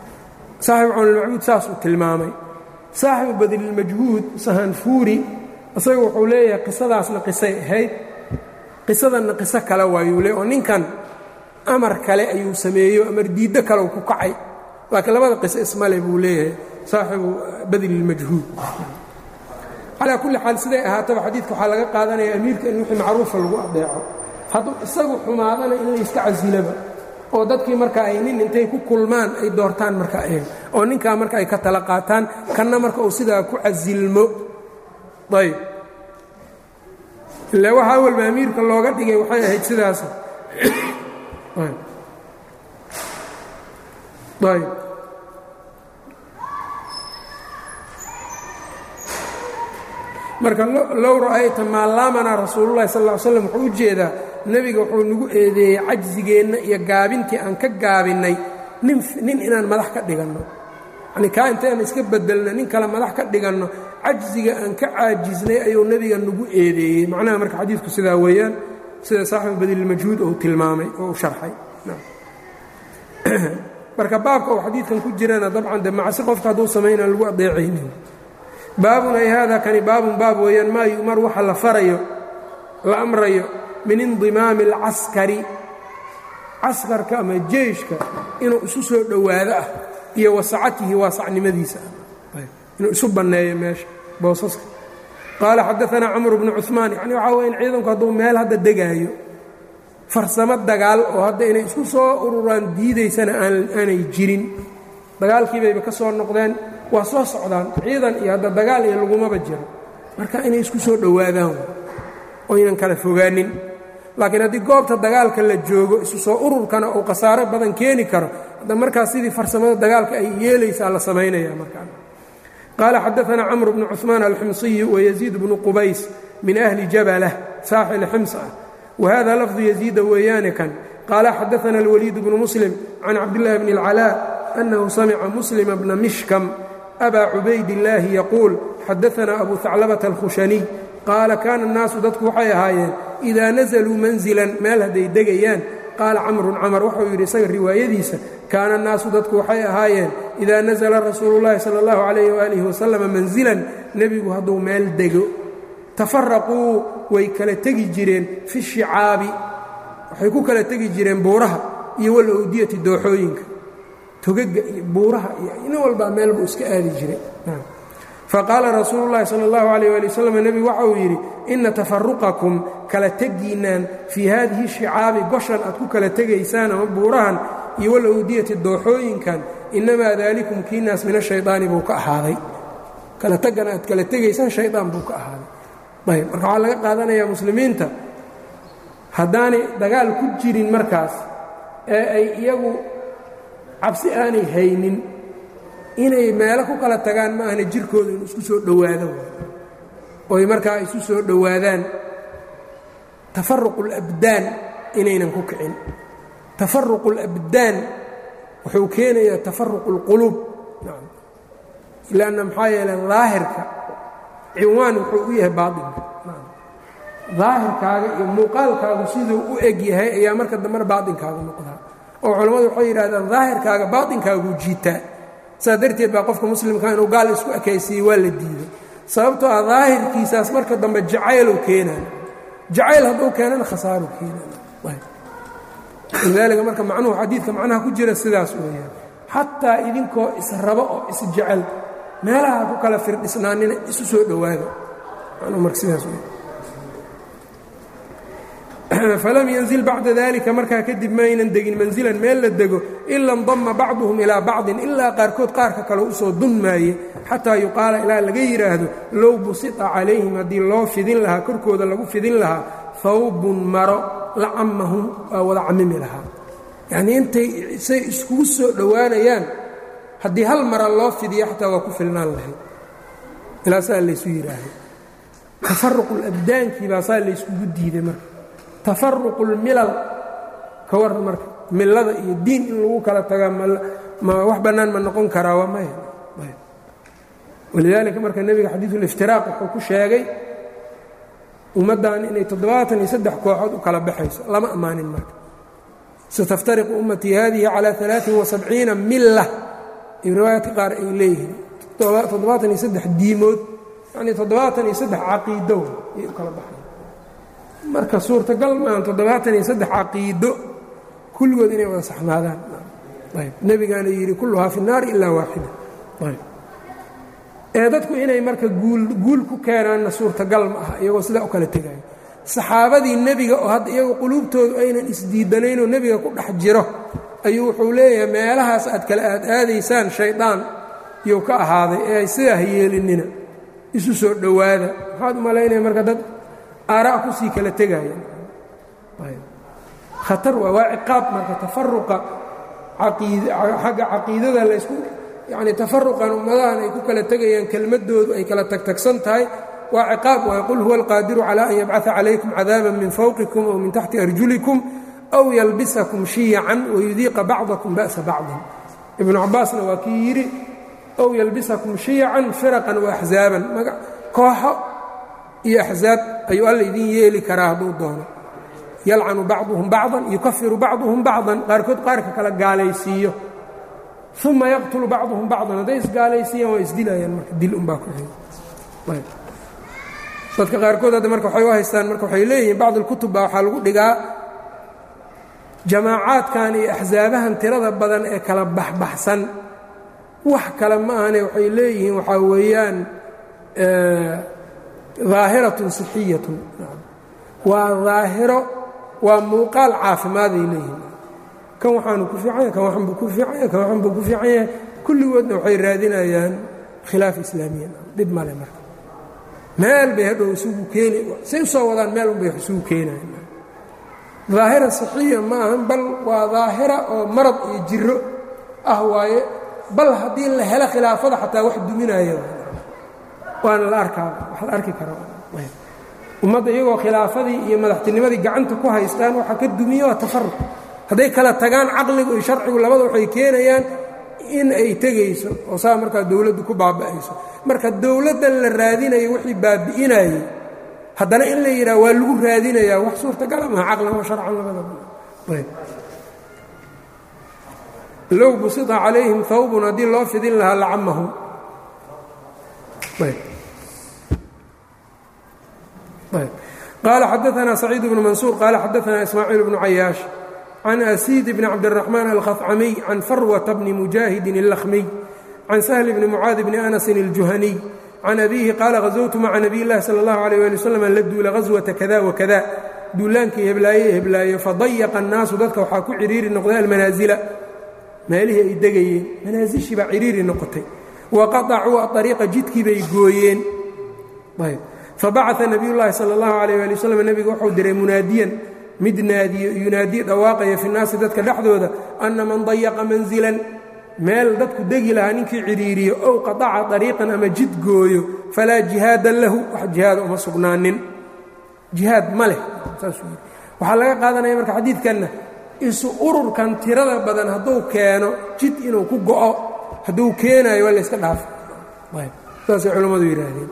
[SPEAKER 1] saaxibu cawnilmacbuud saasuu tilmaamay saaxibu badlilmajhuud sahanfuuri isaga wuxuu leeyahay qisadaasna qisay ahayd qisadanna qiso kale waayuu leey oo ninkan amar kale ayuu sameeyo amar diiddo kale ku kacay laakiin labada qiso ismale buu leeyahay saaxibu badlilmajhuud calaa kulli xaal siday ahaataba xadiidka waxaa laga qaadanaya amiirka in wixii macruufa lagu adeeco hadduu isagu xumaadana in la iska casilaba oo dadkii marka ay nin intay ku kulmaan ay doortaan marka oo ninkaa marka ay ka tala qaataan kanna marka uu sidaa ku casilmo ayb ila waxaa walba amiirka looga dhigay waxay ahayd sidaas ayb marka low ra'ayta maa laamanaa rasuululahi sal ll slam wuxuu u jeedaa nebiga wuxuu nagu eedeeyey cajsigeenna iyo gaabintii aan ka gaabinnay nin nin inaan madax ka dhiganno yanii kaa intayaan iska bedelno nin kale madax ka dhiganno cajsiga aan ka caajisnay ayuu nebiga nagu eedeeyey macnaha marka xadiidku sidaa weeyaan sida saaxibu badilmajhuud uu tilmaamay oo u sharxay marka baabka uu xadiidkan ku jirana dabcan de macsi qofka hadduu samaynaan lagu adeecaynin baabun ay haada kani baabun baab weeyaan maa yu'mar waxa la farayo la amrayo min indimaami alcaskari caskarka ama jeyshka inuu isu soo dhowaado ah iyo wasacatihi waasacnimadiisa ah inuu isu banneeyo meesha boosaska qaala xadaanaa camru bnu cuثmaan yani waxaa weye in ciidanku hadduu meel hadda degaayo farsamo dagaal oo hadda inay isku soo ururaan diidaysana aanay jirin dagaalkiibayba ka soo noqdeen waa soo socdaan ciidan iyo hadda dagaal iyo lagumaba jiro marka inay isku soo dhowaadaan oo ynan kala fogaanin laakiin haddii goobta dagaalka la joogo isu soo ururkana uu khasaaro badan keeni karo hadda markaas sidii farsamada dagaalka ay yeelaysaa la samaynaya markaa qaala xadaanaa camr bnu cuثmaan alximsiyu wayaziid bnu qubays min ahli jabalah saaxil xims ah wahada lafdu yaziida weeyaane kan qaala xadaana alwaliid bnu muslim can cabdillahi bni اlcalaa أنه سمع مسلم بن مشكم أbا عubayd اللaahi يquuل xadaثna أbu ثacلبة الkhuشhaني qaala kaana الnaasu dadku waxay ahaayeen إida naزluu manزilan meel hadday degayaan qaala camru camr waxau yidhi isaga riwaayadiisa kaana الnaasu dadku waxay ahaayeen إida naزla rasuulu الlahi salى الlaه عalيه وaaliه وaسلم manزilan nebigu hadduu meel dego tafaraquu way kala tegi jireen fi الشhicaabi waxay ku kala tegi jireen buuraha iyo wاlawdiyati dooxooyinka togaga iyo buuraha iyo nin walbaa meel buu iska aadi jiray faqaala rasuulu llahi sala allahu calayh waali wasalam nebigu waxa uu yidhi inna tafaruqakum kala tegiinaan fii haadihi shicaabi goshan aad ku kala tegaysaan ama buurahan iyo walawdiyati dooxooyinkan innamaa daalikum kiinaas min ashaydaani buu ka ahaaday kala tegana aad kala tegaysaan shaydaan buu ka ahaaday ayb marka waxaa laga qaadanayaa muslimiinta haddaanay dagaal ku jirin markaas ee ay iyagu cabsi aanay haynin inay meelo ku kala tagaan ma ahna jirkooda inu isku soo dhowaado oy markaa isu soo dhowaadaan tafaruqu اlabdaan inaynan ku kicin tafaruqu اlabdaan wuxuu keenayaa tafaruqu اlquluub lanna maxaa yeeley daahirka cinwaan wuxuu u yahay baainka daahirkaaga iyo muuqaalkaagu siduu u eg yahay ayaa marka dambena baainkaagu noqdaa oo culammadu waxay yidhahdaan daahirkaaga baaطinkaaguu jiitaa saas darteed baa qofka muslimka inuu gaal isku ekaysiiyey waa la diiday sababtoo ah daahirkiisaas marka dambe jacaylow keenaan jacayl hadduu keenana khasaaruu keenanlidaalika marka macnuhu xadiidka macnaha ku jira sidaas weeyaan xataa idinkoo israbo oo isjecel meelaha ku kala firdhisnaanina isu soo dhowaado macnuhu marka sidaas wey falam yanzil bacda dalika markaa kadib maynan degin manzilan meel la dego ila ndama bacduhum ilaa bacdin ilaa qaarkood qaarka kale usoo dunmaaye xataa yuqaala ilaa laga yidhaahdo low busita calayhim haddii loo fidin lahaa korkooda lagu fidin lahaa hawbun maro la cammahum waa wada camimi lahaa yacnii intay say iskugu soo dhowaanayaan haddii hal mara loo fidiyo xataa waa ku filnaan lahayd ilaasaa laysu yidhaahday tafaruqu labdaankii baa saa layskugu diiday marka tafaruqu اlmilal ka waran marka millada iyo diin in lagu kala tagaa ma wax bannaan ma noqon karaa waa maya walidaalika marka nebiga xadiiثuliftiraaq wuxuu ku sheegay ummaddan inay toddobaatan iyo saddex kooxood u kala baxayso lama ammaanin marka sataftariqu ummatii hadihi calى alaaثin وasabciina mila iyo riwaayaadka qaar ay leeyihiin toddobaatan iyo saddex diimood yacnii toddobaatan iyo saddex caqiido ayay u kala baxay marka suurtagal maahan toddobaatan iyo saddex caqiido kulligood inay wada saxnaadaan ayb nebigaana yidhi kulluhaa fi الnaari ilaa waaxida ayb ee dadku inay marka guul guul ku keenaanna suurtagal ma aha iyagoo sidaa u kala tegayo saxaabadii nebiga oo hadda iyagoo quluubtoodu aynan isdiidanaynoo nebiga ku dhex jiro ayuu wuxuu leeyahay meelahaas aad kala aad aadaysaan shaydaan iyuu ka ahaaday ee ay sidaa yeelinina isu soo dhowaada maxaad u malaynaya marka dad aaraa kusii kala tegaya khatar waa waa ciqaab marka tafaruqa xagga caqiidada laysku yacni tafaruqan ummadahan ay ku kala tegayaan kelmaddoodu ay kala tagtagsan tahay waa ciqaab waay qul huwa alqaadiru calaa an yabcaثa calaykum cadaaban min fawqikum aw min taxti arjulikum aw yalbisakum shiyacan wayudiiqa bacdakum ba'sa bacdin ibnu cabaasna waa kii yidhi ow yalbisakum shiyacan firaqan wa axzaaban kooxo iyo axzaab ayuu alla idin yeeli karaa hadduu doono yalcanu bacduhum bacdan yukafiru bacduhum bacdan qaarkood qaarka kala gaalaysiiyo uma yaqtulu bacduhum bacdan hadday isgaalaysiiyaan waa isdilayaan marka dil unbaa ku xiga dadka qaarkood hadda marka waxay u haystaan marka waxay leeyihiin bacd اlkutub baa waxaa lagu dhigaa jamaacaadkan iyo axsaabahan tirada badan ee kala baxbaxsan wax kale ma ahane waxay leeyihiin waxaa weeyaan daahiratun sixiyatun waa daahiro waa muuqaal caafimaaday leeyihiin kan waxaanu ku fiicanya kan waxan buu ku fiicanya kan waxan buu ku fiican yahay kulligoodna waxay raadinayaan khilaaf islaamiya dhib male marka meel bay hadhow isugu keeni say u soo wadaan meel un bay wax isugu keenayan daahira saxiya ma ahan bal waa daahira oo marad iyo jiro ah waaye bal haddii la helo khilaafada xataa wax duminaya waana la arkaa wax la arki kara ummadda iyagoo khilaafadii iyo madaxtinimadii gacanta ku haystaan waxaa ka dumiya waa tafaruq hadday kala tagaan caqligu iyo sharcigu labada waxay keenayaan in ay tegayso oo saa markaa dowladdu ku baaba'ayso marka dowladdan la raadinayo wixii baabi'inayey haddana in la yidhaha waa lagu raadinayaa wax suurtagala maha caqlan wa sharcan labadaba low busita calayhim hawbun haddii loo fidin lahaa lacamahum qaala xadaanaa saciid bnu mansuur qaala xadaanaa ismaaciil bnu cayaash can asiid bni cabdiraxmaan alkhafcamiy can farwata bni mujaahidin اllakhmiy can sahli bni mucaadi bni anasin اljuhaniy can abiihi qaala hazowtu maca nabiy llahi sala اllahu alayh ali wasalam la duula ghaswata kada wakada duulaankii heblaaye heblaaye fadayaqa annaasu dadka waxaa ku ciriiri noqday almanaasila meelihii ay degayeen manaasishii baa ciriiri noqotay wa qaطacuu aariiqa jidkii bay gooyeen fabacaa nabiy llaahi sala اllahu alayh ali wasalam nebigu wuxuu diray munaadiyan mid naadiyo yunaadiye dhawaaqaya fi nnaasi dadka dhexdooda anna man dayaqa manzilan meel dadku degi lahaa ninkii cidhiiriyo ow qataca ariiqan ama jid gooyo falaa jihaada lahu wax jihaada uma sugnaanin jihaad ma leh waxaa laga qaadanaya marka xadiidkanna isu ururkan tirada badan hadduu keeno jid inuu ku go'o hadduu keenaayo waa layska dhaafa saasay culammadu yidhaahdeen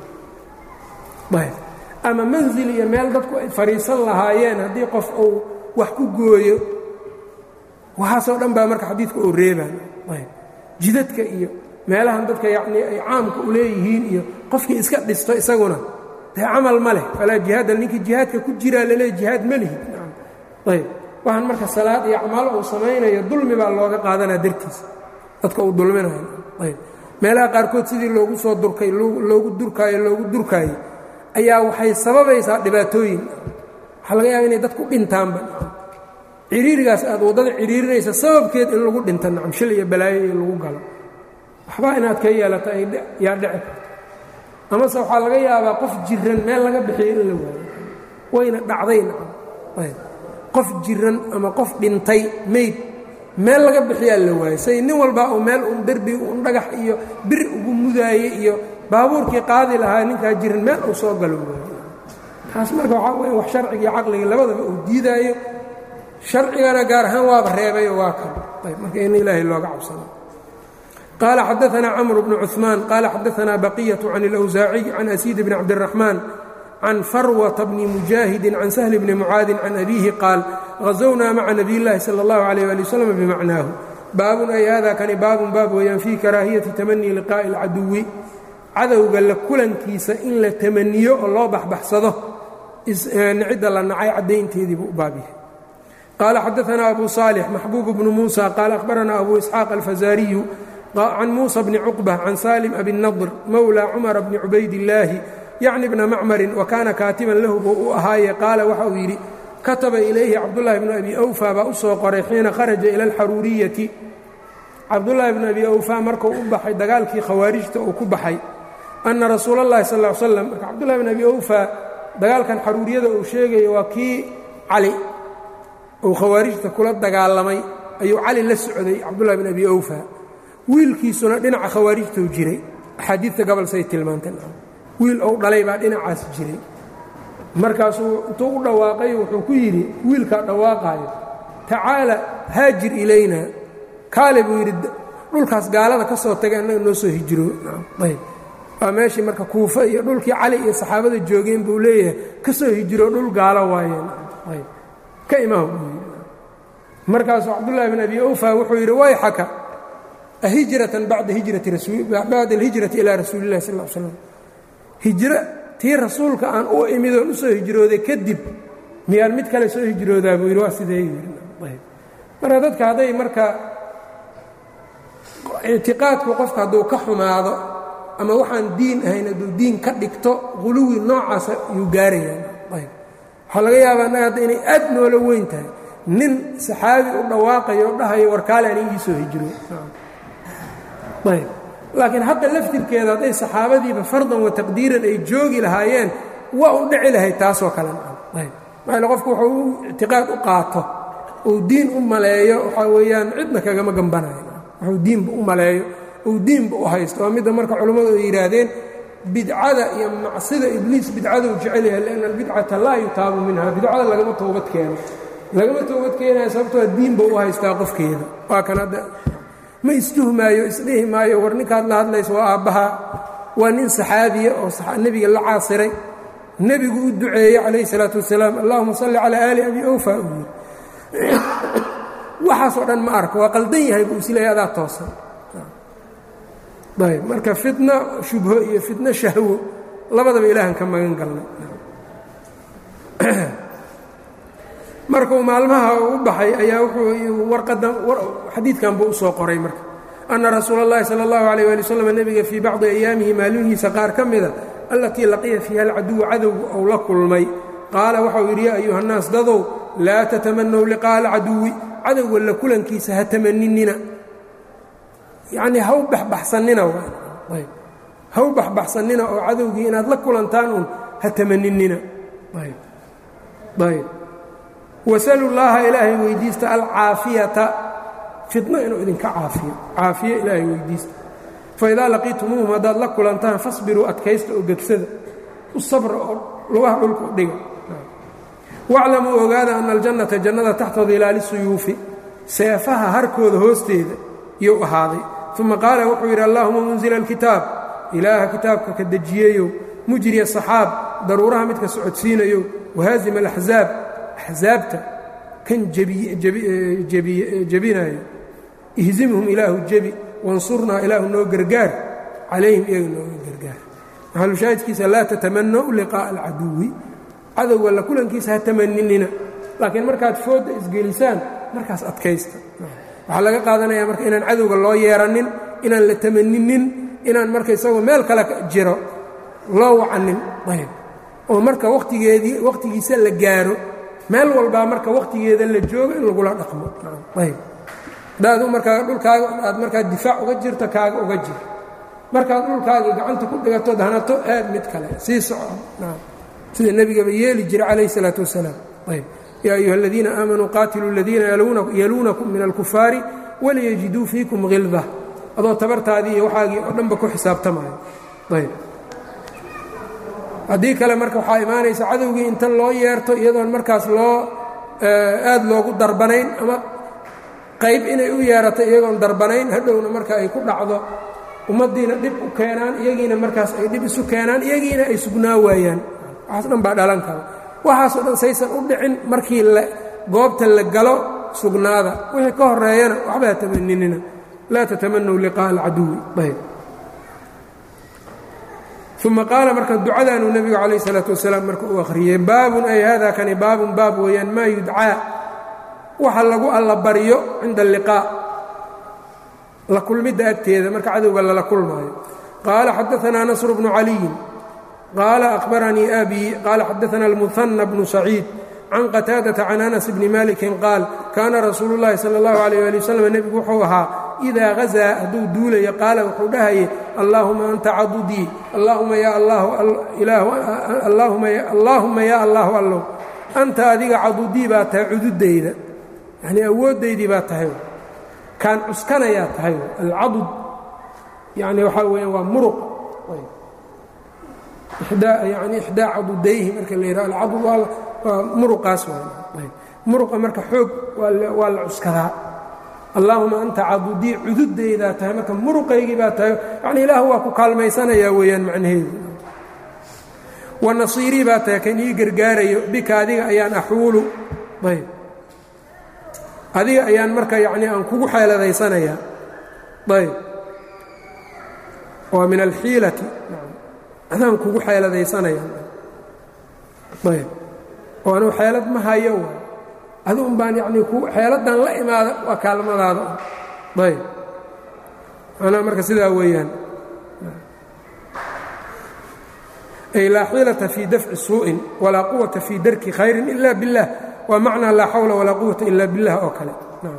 [SPEAKER 1] ama manzil iyo meel dadku ay fadhiisan lahaayeen haddii qof uu wax ku gooyo waxaasoo dhan baa marka xadiidka oo reebaan jidadka iyo meelahan dadka yacnii ay caamka u leeyihiin iyo qofkii iska dhisto isaguna dee camal ma leh falaa jihaada ninkii jihaadka ku jiraa laleey jihaad ma lihi ayb waxaan marka salaad iyo acmaalo uu samaynayo dulmi baa looga qaadanaa dartiisa dadka uu dulminayo ayb meelaha qaarkood sidii loogu soo durkay loogu durkaayo loogu durkaayo ayaa waxay sababaysaa dhibaatooyin waxaa laga yaaba inay dadku dhintaanba ciriirigaas aad waddada ciriirinaysa sababkeed in lagu dhinta nacam shil iyo balaayo iyo lagu galo waxbaa inaad ka yeelata yaa dhici karto amase waxaa laga yaabaa qof jiran meel laga bixiyo in la waayo wayna dhacday nacam qof jiran ama qof dhintay mayd meel laga bixiyaa la waayo say nin walbaa uu meel un derbi un dhagax iyo bir ugu mudaaye iyo baabuurkii qaadi lahaa ninkaa jiran meel uu soo galo waayo taas marka waxaa weya wax sharcigii caqligii labadaba uu diidaayo sharcigana gaar ahaan waaba reebayo waa kan ayb marka in ilaahay looga cabsado qaala xadaanaa camr bnu cuثmaan qaala xadaanaa baqiyaة can اlأwsaaciy can asiid bni cabdالraxmaan can farwata bni mujaahidi can sahli bni mucaadin can abiihi qaal hazownaa maca nabiy اllahi salى اllahu عalيh ali wslam bimacnaahu baabun ay hada kani baabun baab weeyaan fii karaahiyati tamanii liqaa'i اlcaduwi cadowga la kulankiisa in la tamaniyo oo loo baxbaxsado cidda la nacay caddaynteedii buu u baab yahay qaala xadaanaa abu saalix maxbuub bnu muusa qaala akhbaranaa abu isxaaq alfazaariyu can muusa bni cuqba can salim abi nadr mowla cumara bni cubaydillaahi yacni bna macmarin wa kaana kaatiban lahu buu u ahaaye qaala waxa uu yidhi kataba ilayhi cabdullaahi bnu abi awfa baa u soo qoray xiina kharaja ila alxaruuriyati cabdullaahi bnu abi awfa markuu u baxay dagaalkii khawaarijta uu ku baxay anna rasuula اllahi sal ll slam marka cabdullahi bn abi awfa dagaalkan xaruuriyada uu sheegayo waa kii cali uu khawaarijta kula dagaalamay ayuu cali la socday cabdullahi bn abi awfa wiilkiisuna dhinaca khawaarijtou jiray axaadiidta gobol say tilmaanteen wiil ou dhalay baa dhinacaas jiray markaasuu intuu u dhawaaqay wuxuu ku yidhi wiilkaa dhawaaqaayo tacaala haajir ilayna kaale buu yidhi dhulkaas gaalada ka soo tagay annaga noo soo hijiro ayb waa meeshii marka kuufa iyo dhulkii cali iyo saxaabada joogeen buu leeyahay ka soo hijiro dhul gaalo waayeen ayb ka imaam buu yidhi markaasuu cabdullaahi bin abi awfa wuxuu yidhi wayxaka ahijratan bacda alhijrati ilaa rasuuli illahi sal l slam hijro tii rasuulka aan u imid oon u soo hijrooday kadib miyaan mid kale soo hijroodaa buu yidhi waa sidee yidhi marka dadka hadday marka ictiqaadku qofka hadduu ka xumaado ama waxaan diin ahayn hadduu diin ka dhigto quluwi noocaasa yuu gaarayaa ayb waxaa laga yaabaa annaga hadda inay aad noola weyn tahay nin saxaabi u dhawaaqayo o dhahayo warkaale an igii soo hijiro ayb laakiin hadda laftirkeeda hadday saxaabadiiba fardan wa taqdiiran ay joogi lahaayeen waa u dhici lahayd taasoo kale ayb maxayle qofku wuxuu u ictiqaad u qaato uu diin u maleeyo waxaa weeyaan cidna kagama gambanayo wuxuu diinba u maleeyo uu diinba u haysto waa midda marka culammadu ay yidhaahdeen bidcada iyo macsida ibliis bidcaduu jecel yahay lianna albidcata laa yutaabu minha bidcada lagama toobad keeno lagama toobad keenayo sababtoo diinba u haystaa qofkeeda waa kan hadda ma istuhmaayo isdhihi maayo war ninkaad la hadlayso waa aabbaha waa nin saxaabiya oo nebiga la caasiray nebigu u duceeyey calayhi salaatu wasalaam allahuma salli calaa aali abi awfa uu yidhi waxaasoo dhan ma arko waa qaldan yahay buu isleeyahy adaa toosan ayb marka fitno shubho iyo fitno shahwo labadaba ilaahan ka magan galnay markuu maalmaha u baxay ayaa wuxuu warqadan xadiidkan buu u soo qoray marka anna rasuula اllahi salى اllahu alيyh ali wslam nebiga fii bacdi ayaamihi maalmihiisa qaar ka mida allatii laqiya fiiha alcaduwa cadowga ou la kulmay qaala waxau yidhi yaa ayuha nnaas dadow laa tatamanow liqaa'a alcaduwi cadowga la kulankiisa ha tamaninina yacnii ha u baxbaxsannina ayb ha u baxbaxsannina oo cadowgii inaad la kulantaan uun ha tamaninina ayb ayb wasalu llaaha ilaahay weydiista alcaafiyata fitno inuu idinka caafiyo caafiyo ilaahay weydiista faidaa laqiitumuuhum haddaad la kulantaan fasbiruu adkaysta oo gegsada u sabra oo lugaha dhulka u dhiga waclamuu ogaada ana aljannata jannada taxta dilaali suyuufi seefaha harkooda hoosteeda iyuu ahaaday uma qaala wuxuu yidhi allahuma munzila alkitaab ilaaha kitaabka ka dejiyeeyow mujriya saxaab daruuraha midka socodsiinayow wahaazima alaxzaab axsaabta kan jebinayo ihzimhum ilaahu jebi wansurnaa ilaahu noo gargaar calayhim iyaga nooga gargaar maxalushaahidkiisa laa tatamanow liqaa'a alcaduwi cadowga la kulankiisa ha tamaninina laakiin markaad foodda isgelisaan markaas adkaysta waxaa laga qaadanaya marka inaan cadowga loo yeeranin inaan la tamaninin inaan marka isagoo meel kale jiro loo wacanin ayb oo marka watigeedii wakhtigiisa la gaaro meel walbaa marka wakhtigeeda la joogo in lagula dhaqmo ayb hadaadu markaa dhulkaaga aad markaa difaac uga jirto kaaga uga jir markaad dhulkaaga gacanta ku dhigatood hanato aad mid kale sii soco sida nebigaba yeeli jira calayh isalaatu wasalaam ayb yaa ayuha aladiina aamanuu qaatiluu aladiina yaluunakum min alkufaari waliyajiduu fiikum hilda adoo tabartaadii iyo waxaagii oo dhanba ku xisaabtamayo ayb haddii kale marka waxaa imaanaysa cadowgii inta loo yeerto iyadoon markaas loo aad loogu darbanayn ama qayb inay u yeerato iyagoon darbanayn hadhowna marka ay ku dhacdo ummaddiina dhib u keenaan iyagiina markaas ay dhib isu keenaan iyagiina ay sugnaa waayaan waxaas dhan baa dhalan kara waxaasoo dhan saysan u dhicin markii goobta la galo sugnaada wixii ka horeeyana waxba ha tamaninina laa tatamanow liqaa'a alcaduwi ayb uma qaala marka ducadaanuu nebigu calayh isalaatu wasalaam marka uu akhriyey baabun ay hada kani baabun baab weeyaan maa yudcaa waxa lagu alla baryo cinda alliqaa la kulmidda agteeda marka cadowga lala kulmaayo qaala xadaanaa nasr bnu caliyin qaala akhbaranii abii qaala xadaana almuhanna bnu saciid can qataadata can anas bni malikin qaal kaana rasuulu llahi sala allahu alayh ali wasalam nebigu wuxuu ahaa idaa hazaa hadduu duulayo qaala wuxuu dhahaye allaahuma anta cadudii allaahuma yaa allaahuma yaa allaahu allow anta adiga cadudii baa tahay cududayda yanii awooddaydii baa tahay kaan cuskanayaa tahay alcadud yani waxaa weeyaan waa muruq yani ixdaa cadudayhi marka la yidhaha alcadud waa muruqaas muruqa marka xoog waa la cuskadaa allaahuma anta cadudii cududaydaa tahay marka muruqaygii baa tahay yani ilaahu waa ku kaalmaysanayaa weeyaan macnaheedu wa nasiirii baa tahay kan ii gargaarayo bika adiga ayaan axuulu ayb adiga ayaan marka yacnii aan kugu xeeladaysanayaa ayb waa min alxiilati adaan kugu xeeladaysanaya ayb oo anuu xeelad ma hayo waay aduun baan yacnii xeeladdan la imaada waa kaalmadaada ayb manaa marka sidaa weeyaan ay laa xiilata fii dafci suu'in walaa quwata fii darki khayrin ila biاllah waa macnaa laa xawla walaa quwata ila billah oo kale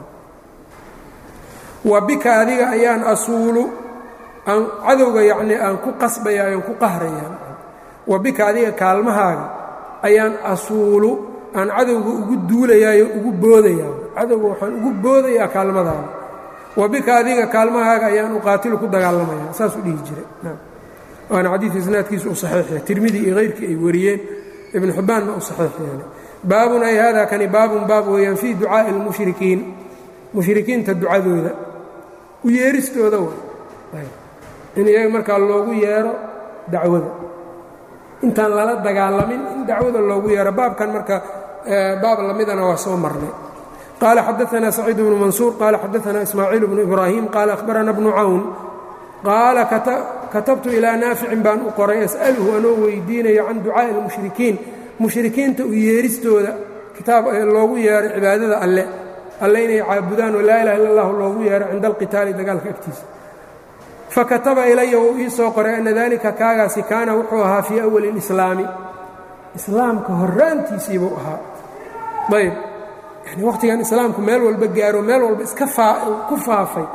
[SPEAKER 1] wa bika adiga ayaan asuulu aan cadowga yacnii aan ku qasbaya aan ku qahraya wa bika adiga kaalmahaaga ayaan asuulu aan cadowga ugu duulayaayo ugu boodayaa cadowga waxaan ugu boodayaa kaalmadaada wa bika adiga kaalmahaaga ayaan uqaatilu ku dagaalamaya saasuu dhihi jiray waana xadiid isnaadkiisu u saxiix yahay tirmidi iyo hayrkii ay wariyeen ibnu xibbaanna u saxiix yeelay baabun ay hada kani baabun baab weeyaan fii ducaa'i اlmushrikiin mushrikiinta ducadooda u yeeristooda way in iyaga markaa loogu yeero dacwada intaan lala dagaalamin in dacwada loogu yeero baabkan marka baab lamidana waa soo marnay qaala xadaثna saciid bnu mansuur qaala xadaثna ismaaciil bnu ibraahim qaala ahbarana bnu cawn qaala katabtu ilaa naaficin baan u qoray as'aluhu anoo weydiinayo can ducaa'i اlmushrikiin mushrikiinta u yeeristooda kitaab loogu yeero cibaadada alle alle inay caabudaan oo laa ilaha illa اllahu loogu yeero cinda alqitaali dagaalka agtiisa fakataba ilaya wuu ii soo qoray ana dalika kaagaasi kaana wuxuu ahaa fii awali اlislaami islaamka horaantiisiibuu ahaa ayb yani wakhtigan islaamku meel walba gaaro meel walba iska ku faafay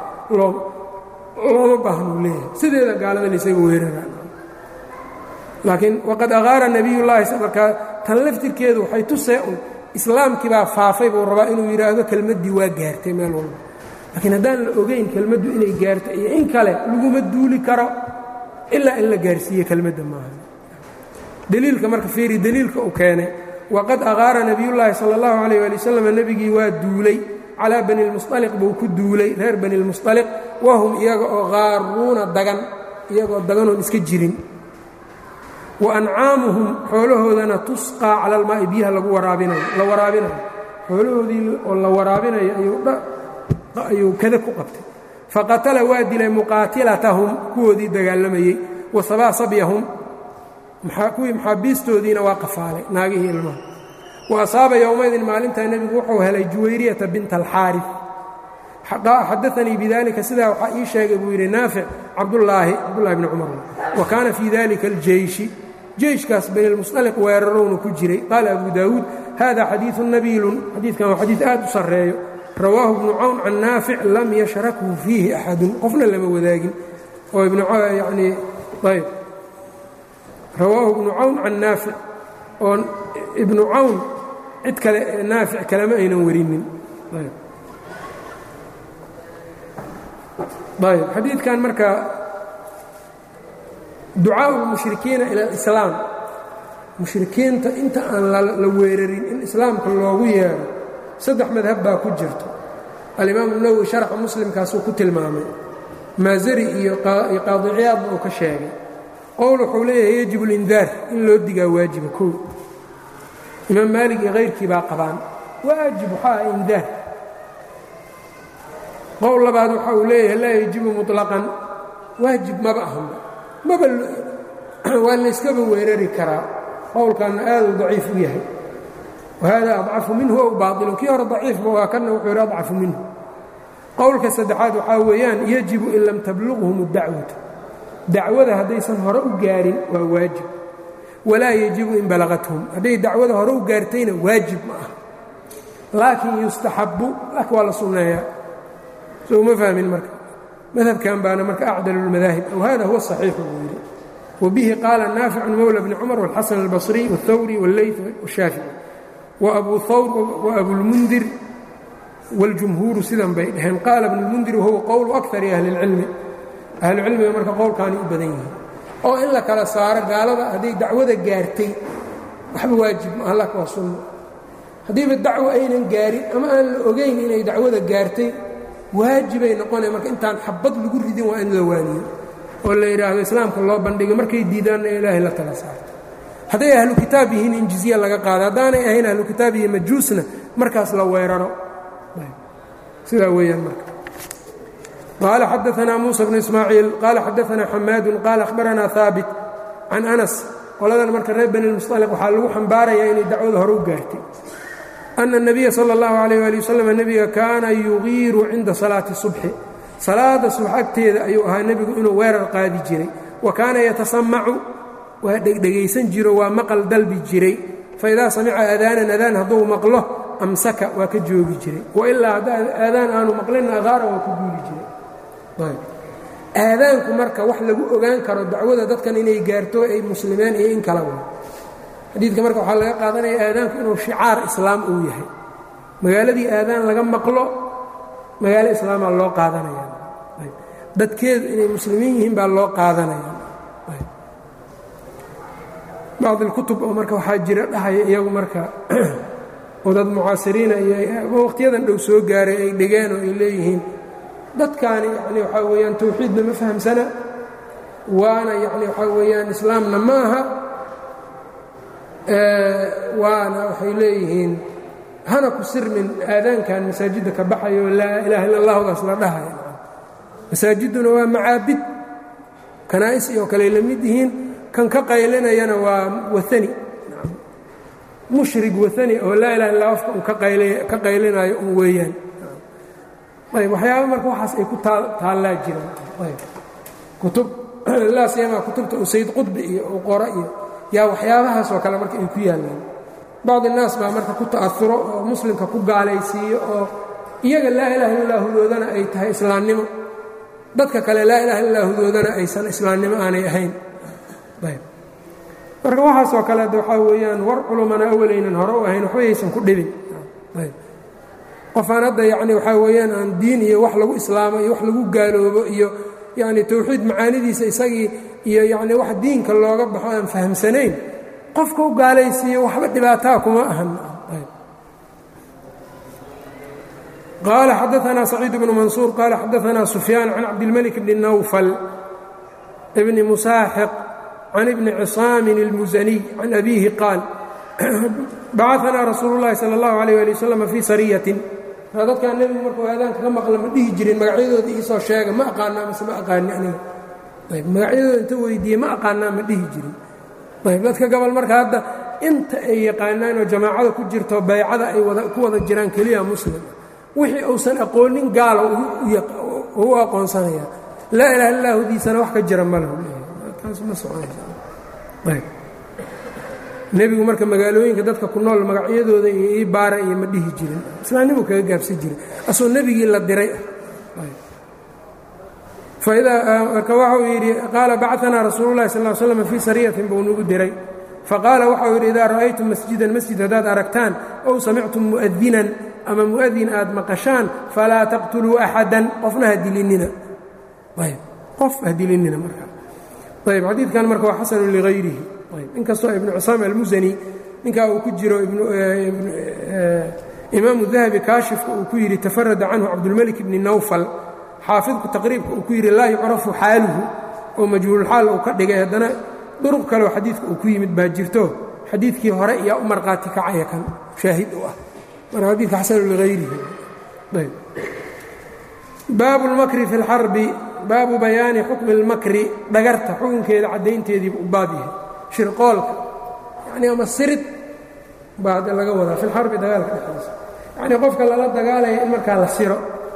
[SPEAKER 1] looma baahnuu leeyahay sideeda gaaladan isaga weeraraan laakiin waqad aqaara nebiy llaahi markaa tan laftirkeedu waxay tusee un islaamkii baa faafay buu rabaa inuu yidhaahdo kelmaddii waa gaartay meel walba laakiin haddaan la ogayn kelmaddu inay gaarto iyo in kale laguma duuli karo ilaa in la gaarsiiye kelmadda maaha deliilka marka fiiri deliilka uu keenay waqad aqaara nebiyullaahi sala allahu calayh ali wasalam nebigii waa duulay calaa bani lmusطaliq buu ku duulay reer bani lmusطaliq wahum iyaga oo qaaruuna dagan iyagoo daganoon iska jirin wa ancaamuhum xoolahoodana tusqaa cala almaa'i biyaha lagu waraabinayo la waraabinayo xoolahoodii oo la waraabinayo ayuu kada ku qabtay faqatala waa dilay muqaatilatahum kuwoodii dagaalamayey wa sabaa sabyahum kuwii maxaabiistoodiina waa qafaalay naagihii ilmaha wa asaaba yowmaydin maalintaa nebigu wuxuu helay juwayriyata binta alxaari xadaanii bidalika sidaa waxaa ii sheegay buu yidhi naafic cabdulaahi cabdullahi bni cumar wa kaana fii dalika aljeyshi jeyshkaas bani lmusطaliq weerarowna ku jiray qaala abu daawuud hada xadiiثu nabiilun xadiidkan waa xadiid aad u sarreeyo rawaahu ibnu cawn can naafic lam yashrakhu fiihi axadun qofna lama wadaagin oo ibnuyani ayb rawaahu ibnu cawn can naafic oo ibnu cawn cid kale naafic kalema aynan warinin ayb xadiidkan marka ducaaءu اlmushrikiina ila alislaam mushrikiinta inta aan la weerarin in islaamka loogu yeero saddex madhab baa ku jirto alimaamu nawowi sharxa muslimkaasuu ku tilmaamay maazari iyo qaadiciyaadna uu ka sheegay qowl wuxuu leeyahay yajib اlindaar in loo digaa waajiba kow imaam maalig iyo kayrkii baa qabaan waajib waxaa ah indaar qowl labaad waxa uu leeyahay laa yajibu muطlaqan waajib maba ahanba maba waa layskaba weerari karaa qowlkanna aaduu daciif u yahay wahada adcafu minhu ow baailun kii hore daciifba waa kanna wuxuu yidhi adcafu minhu qowlka saddexaad waxaa weeyaan yajibu in lam tablughum اdacwatu dacwada haddaysan hore u gaarin waa waajib walaa yajibu in balagathum hadday dacwada hore u gaartayna waajib ma ah laakiin yustaxabu laakiin waa la sunneeyaa so uma fahmin marka madhabkan baana marka acdal اlmadaahib aw hada huwa صaxiixu buu yidhi wabihi qaala naaficu mowla bni cumar wاlxasan اlbصriy wاthawri wاlleyt washaafici waabuu hawr waabulmundir wاljumhuuru sidan bay dhaheen qaala bnu lmundir wahuwa qowlu akari ahli اlcilmi ahlucilmiga marka qowlkaani u badan yihiin oo in la kala saaro gaalada hadday dacwada gaartay waxba waajib ma allah waa sunno haddiiba dacwo aynan gaarin ama aan la ogayn inay dacwada gaartay waajibay noqonaya marka intaan xabad lagu ridin waa in la waaniyo oo la yidhaahdo islaamka loo bandhigo markay diidaanna ilaahay la tala saarto hadday ahlu kitaab yihiin in jizya laga qaado haddaanay ahayn ahlu kitaab iyo majuusna markaas la weeraro sidaa weeyaan marka qaala xadaanaa muusa bnu ismaaciil qaala xadaanaa xamaadun qaala akhbaranaa haabit can anas qoladan marka reer bani lmusطaliq waxaa lagu xambaarayaa inay dacwada hore u gaartay ana الnabiya salى اllahu عalيh ali waslm nebiga kaana yugiiru cinda salaati subxi salaada subax agteeda ayuu ahaa nebigu inuu weerar qaadi jiray wa kaana yatasamacu waa dhegdhegaysan jiro waa maqal dalbi jiray faidaa samica aadaanan adaan hadduu maqlo amsaka waa ka joogi jiray wailaa hadda aadaan aanu maqlinna aqaara waa ku guuli jiray aadaanku marka wax lagu ogaan karo dacwada dadkan inay gaarto ay muslimeen iyo in kala wa xadiidka marka waxaa laga qaadanaya aadaanku inuu shicaar islaam uu yahay magaaladii aadaan laga maqlo magaalo islaamaa loo qaadanaya dadkeedu inay muslimiin yihiin baa loo qaadanaya bacd اlkutub oo marka waxaa jira dhahaya iyagu marka oo dad mucaasiriina iyo wakhtiyadan dhow soo gaaray ay dhigeen oo ay leeyihiin dadkaani yani waxaa weeyaan tawxiidna ma fahamsana waana yani waxaa weeyaan islaamna ma aha waana waxay leeyihiin hana ku sirmin aadaankan masaajidda ka baxayo laa ilaha illa allahdaas la dhahaya masaajidduna waa macaabid kanaa'is oo kale la mid yihiin kan ka qaylinayana waa waani mushrig waani oo laa ilaha illa afka uu ka qaylinayo un weeyaan ayb waxyaaba marka waxaas ay ku taallaa jiraan kutub laa siyamaa kutubta uu sayd qudbi iyo uu qoro iyo yaa waxyaabahaas oo kale marka ay ku yaallaan bacd innaas baa marka ku ta'asuro oo muslimka ku gaalaysiiyo oo iyaga laa ilaha illa hudoodana ay tahay islaamnimo dadka kale laa ilaha illa hudoodana aysan islaamnimo aanay ahayn ayb marka waxaasoo kale de waxaa weeyaan war culumana awalaynan hore u ahayn waxba yaysan ku dhibin ayb qofaan hadda yacni waxaa weeyaan aan diin iyo wax lagu islaamo iyo wax lagu gaaloobo iyo yacni towxiid macaanidiisa isagii iyo yacni wax diinka looga baxo aan fahamsanayn qofka u gaalaysiiyo waxba dhibaataa kuma ahan qaala xadaanaa saciid bnu mansuur qaala xadaanaa sufyaan can cabdilmalik bni nawfal bni musaaxiq can ibni cisaamin اlmusaniy can abiihi qaal bacaanaa rasuulu llahi sala اllahu alayh ali wasalam fii sariyatin dadkaan nebigu markuu aadaanka ka maqla ma dhihi jirin magacyadooda iisoo sheega ma aqaanaa mase ma aqaani aniga ayb magacyadooda inta weydiiye ma aqaanaa ma dhihi jirin ayb dadka gobol marka hadda inta ay yaqaanaan oo jamaacada ku jirto baycada ay ku wada jiraan keliya muslim wixii uusan aqoonin gaalo u aqoonsanaya laa ilaha illa hudiisana wax ka jira malahu taas ma soconaysa nebigu marka magaalooyinka dadka ku nool magacyadooda iyo ii baara iyo ma dhihi jirin islaamnimu kaga gaabsan jiray asoo nebigii la diray marka waxau yidhi qaala bacanaa rasuulu llahi sal slam fii sariyatin buu nagu diray faqaala waxau yidhi idaa ra'aytum masjidan masjid haddaad aragtaan ow samictum mu'adinan ama mu'adin aad maqashaan falaa taqtuluu axadan qofna ha dilinina ayb qof ha dilinina marka ayb xadiidkan marka waa xasanu ligayrihi inkastoo ibnu cusaam almusani ninkaa uu ku jiro imaamu dahabi kaashifka uu ku yidhi tafarada canhu cabdulmelik bni nawfal xaafidku taqriibka uu ku yidhi laa yucrafu xaaluhu oo majhuululxaal uu ka dhigay haddana duruq kaleo xadiidka uu ku yimid baa jirto xadiidkii hore iyaa u marqaati kacaya kan shaahid u ah marka xadiidka xasanu ligayrihi baabu lmakri fi اlxarbi baabu bayaani xukmi اlmakri dhagarta xukunkeeda caddaynteediibu u baab yahay shirqoolka yani ama sirid baa hadda laga wadaa fi lxarbi dagaalka dhexdiisa yacnii qofka lala dagaalaya in markaa la siro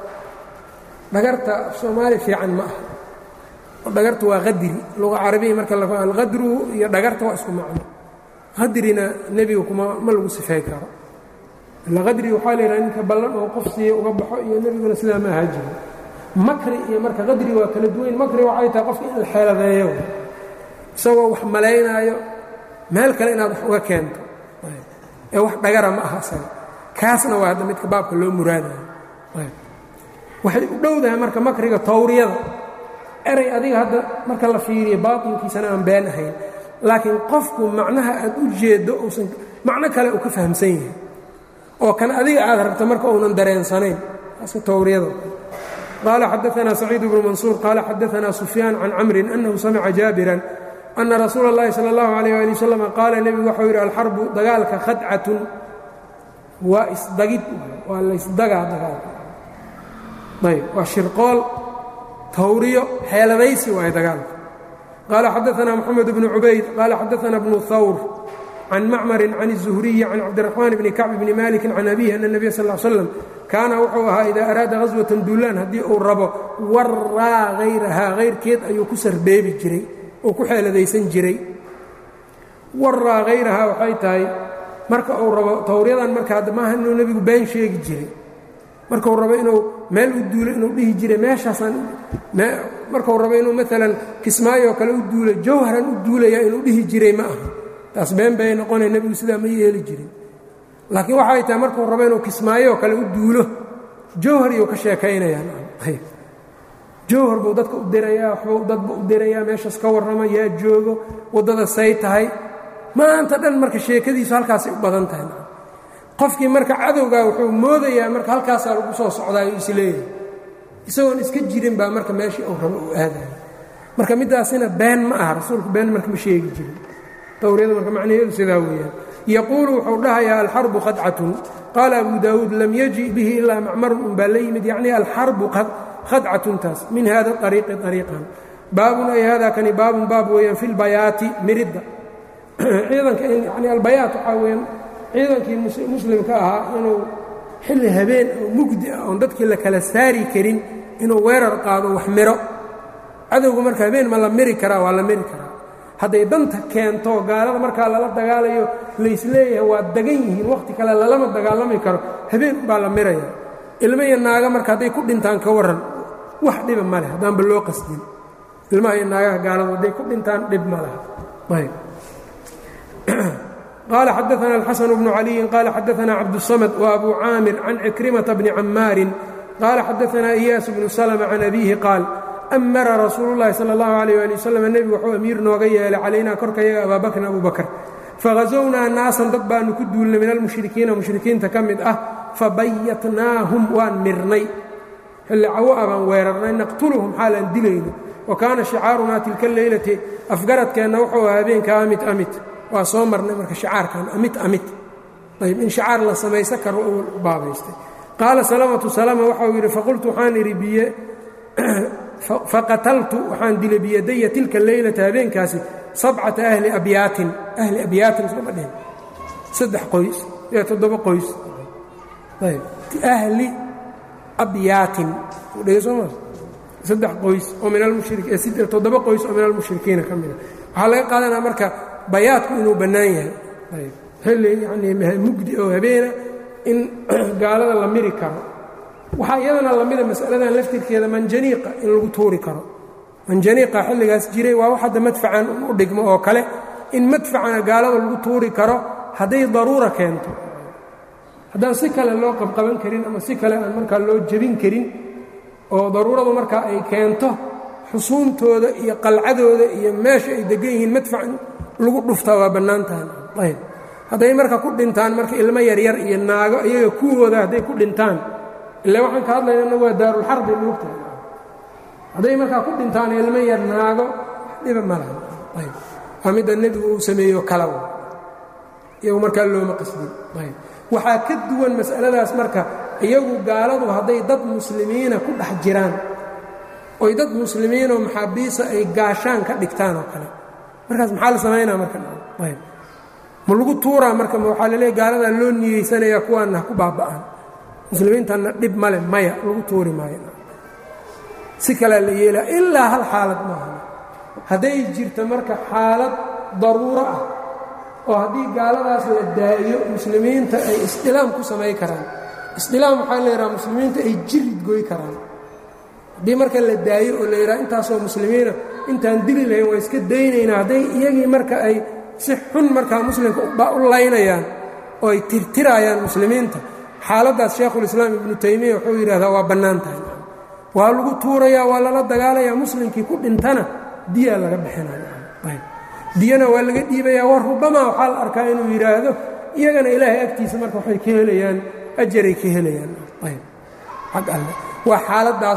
[SPEAKER 1] dhagarta soomaali fiican ma aha oo dhagartu waa qadri luqa carabiya marka la alqadru iyo dhagarta waa isku macno qadrina nebiga kuma ma lagu sifay karo ila qadri waxaa la yidhaha ninka ballan oo qof siiya uga baxo iyo nebiguna sidaa ma ahaa jiro makri iyo marka qadri waa kala duwayn makri waxay tahay qofka in la xeeladeeyo isagoo wax malaynaayo meel kale inaad wax uga keento ee wax dhagara ma aha isaga kaasna waa hadda midka baabka loo muraadayo waxay u dhowdahay marka makriga tawriyada eray adiga hadda marka la fiiriyo baatinkiisana aan been ahayn laakiin qofku macnaha aad u jeeddo uusan macno kale uu ka fahamsan yahay oo kan adiga aad rabto marka uunan dareensanayn taaska tawriyada qaala xadaanaa saciid bnu mansuur qaala xadaanaa sufyaan can camrin annahu samica jaabiran ana rasuula اllahi salى اllahu alayh ali wasalam qaala nebigu waxau yidhi alxarbu dagaalka khadcatun waa isdagid waa laysdagaa dagaalka ayb waa shirqool tawriyo xeeladaysi waaye dagaalka qaala xadaanaa moxamed bnu cubayd qaala xadaanaa bnu hawr can macmarin can الzuhriyi can cabdiraxmaan bni kacb bni maliki can abihi ana nebiya sal l slam kaana wuxuu ahaa idaa araada haswatan duulaan haddii uu rabo waraa hayrahaa hayrkeed ayuu ku sarbeebi jiray oo ku xeeladaysan jiray waraa hayrahaa waxay tahay marka uu rabo tawriyadan marka hadda maaha inuu nebigu been sheegi jiray markuu rabo inuu meel u duulo inuu dhihi jiray meeshaasaan markuu rabo inuu maalan kismaayoo kale u duulo jawharan u duulaya inuu dhihi jiray ma aha taas been bay noqonaya nebigu sidaa ma yeeli jirin laakiin waxay tahay markuu rabo inuu kismaayoo kale u duulo jawhar iyuu ka sheekaynayaan jawhar buu dadka u dirayaa waxbuu dadba u dirayaa meeshaas ka warrama yaa joogo waddada say tahay maanta dhan marka sheekadiisu halkaasay u badan tahay qofkii marka cadowgaa wuxuu moodayaa marka halkaasaa lagu soo socdaayo isleeyahay isagoon iska jirin baa marka meeshii uu rabo uu aadaya marka middaasina been ma aha rasuulku been marka ma sheegi jirin tawriyada marka macnaheedu sidaa weeyaan yaquulu wuxuu dhahayaa alxarbu khadcatun qaala abu daawuud lam yaji bihi ilaa macmarun un baa la yimid yacni alxarbu khadcatuntaas min hada ariiqi ariiqan baabun ay hada kani baabun baab weeyaan fi lbayaati miridda ciidanka yani albayaat waxaa weyaan ciidankii muslimka ahaa inuu xilli habeen oo mugdi ah oon dadkii la kala saari karin inuu weerar qaado wax miro cadowga marka habeen ma la miri karaa waa la miri karaa hadday danta keento gaalada markaa lala dagaalayo laysleeyahay waa dagan yihiin wakhti kale lalama dagaalami karo habeen baa la miraya ilmo iyo naaga marka hadday ku dhintaan ka warran wax dhiba ma leh haddaanba loo qasdin ilmaha iyo naagaha gaaladu hadday ku dhintaan dhib ma laha ayb qال xdثna الxسن بن علي qال xdثna cبدالصمد وأbو cاamر عن عكرمة بن cmاar qال xdثna إyاس بن سلم عن أbيه qاaل أmra rasuul الlahi slى الlه عليه لي وsلم nebigu wuxuu amiir nooga yeelay calaynaa korkayaga abaa bakrin abu bakr fagaزwnaa naasan dad baanu ku duulnay min almuشhrikiina muشhrikiinta ka mid ah fabayatnaahum waan mirnay xilli cawo a baan weerarnay naqtulهum xaalaan dilayno وakaana شhicaarunaa tilka leylati afgaradkeenna wuxuu aha habeenka amit amit waa soo marnay marka shicaarkan amit amit ayb in shicaar la samaysan karo uu baabaystay qaala salamatu salama waxau yidhi faqultu waxaan idhi biye faqataltu waxaan dilay biyadaya tilka leylata habeenkaasi sabcata ahli abyaatin ahli abyaatin sooma dhehen saddex qoys ee toddoba qoys ayb ahli abyaatin dhege sooma saddex qoys oo min almushri toddoba qoys oo min almushrikiina ka mida waxaa laga qaadanaa marka bayaadku inuu bannaan yahay ayb xilli yanii mugdi oo habeena in gaalada la miri karo waxaa iyadana lamida masaladan laftirkeeda manjaniiqa in lagu tuuri karo manjaniiqa xilligaas jiray waa wax hadda madfacan u dhigmo oo kale in madfacana gaalada lagu tuuri karo hadday daruura keento haddaan si kale loo qabqaban karin ama si kale aan markaa loo jebin karin oo daruuradu markaa ay keento xusuuntooda iyo qalcadooda iyo meesha ay degan yihiin madfac lagu dhuftaa waa bannaan tahan ayb hadday marka ku dhintaan marka ilmo yaryar iyo naago iyaga kuwooda hadday ku dhintaan ila waxaan ka hadlaynana waa daarulxarbi moogtahay hadday markaa ku dhintaan ilmo yar naago dhiba ma laha ayb waa midda nebigu uu sameeyo kala iyagu markaa looma qasdin ayb waxaa ka duwan mas'aladaas marka iyagu gaaladu hadday dad muslimiina ku dhex jiraan oy dad muslimiinoo maxaabiisa ay gaashaan ka dhigtaan oo kale markaas maxaa la samaynaa marka ayb ma lagu tuuraa marka waxaa laleeya gaaladaa loo niyeysanaya kuwaanna ha ku baaba'aan muslimiintanna dhib male maya lagu tuuri maayo si kalea la yeelaa ilaa hal xaalad maaha hadday jirto marka xaalad daruuro ah oo haddii gaaladaas la daa'iyo muslimiinta ay isdilaam ku samay karaan isdilaam waxaa la yidhaha muslimiinta ay jirid goy karaan haddii marka la daayo oo la yidhaha intaasoo muslimiina intaan dili lahayn waa iska daynaynaa hadday iyagii marka ay si xun markaa muslimka u laynayaan oo ay tirtirayaan muslimiinta xaaladdaas shaekhulislaam ibnu taymiya wuxuu yidhahdaa waa bannaan tahay waa lagu tuurayaa waa lala dagaalayaa muslimkii ku dhintana diyaa laga bixinaya diyana waa laga dhiibayaa war rubamaa waxaa la arkaa inuu yidhaahdo iyagana ilaahay agtiisa marka waxay ka helayaan ajaray ka helayaan ayb xag alle waa xaaladaas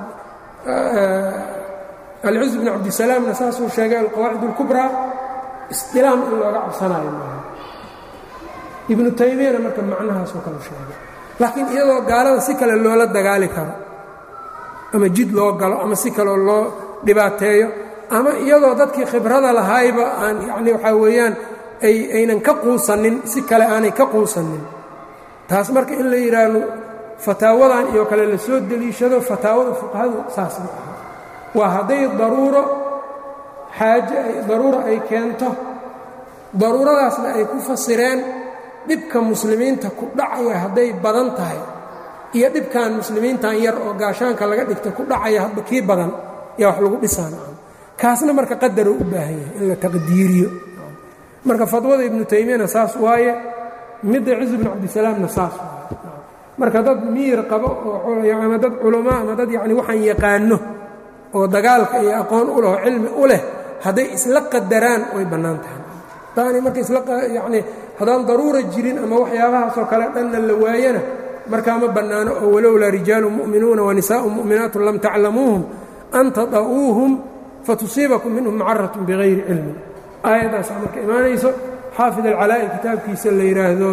[SPEAKER 1] alciz bn cabdisalaamna saasuu sheegay alqawaacid اlkubraa isdilaam in looga cabsanayo maaha ibnu taymiyana marka macnahaasoo kale sheegay laakiin iyadoo gaalada si kale loola dagaali karo ama jid loo galo ama si kaleo loo dhibaateeyo ama iyadoo dadkii khibrada lahayba aan yacni waxaa weeyaan ay aynan ka quusanin si kale aanay ka quusanin taas marka in la yidhaahdo fataawadan iyo kale la soo deliishado fataawada fuqahadu saas ma aha waa hadday daruuro xaaje ay daruuro ay keento daruuradaasna ay ku fasireen dhibka muslimiinta ku dhacaya hadday badan tahay iyo dhibkan muslimiintan yar oo gaashaanka laga dhigta ku dhacaya hadba kii badan yaa wax lagu dhisaan kaasna marka qadaroo u baahan yahay in la taqdiiriyo marka fadwada ibnu taymiyana saas waaye midda ciz bnu cabdisalaamna saas waaye marka dad miir qabo oo ama dad culamaa ama dad yacni waxaan yaqaano oo dagaalka iyo aqoon u leh oo cilmi u leh hadday isla qadaraan way bannaan tahay hadaanay marka isla yacni haddaan daruura jirin ama waxyaabahaasoo kale dhanna la waayana markaa ma bannaano oo walowlaa rijaalu mu'minuuna wanisaa'u mu'minaatu lam taclamuuhum an tada'uuhum fatusiibakum minhum macaratun bigayri cilmin aayaddaasaa marka imaanayso xaafid alcalaa'i kitaabkiisa la yidhaahdo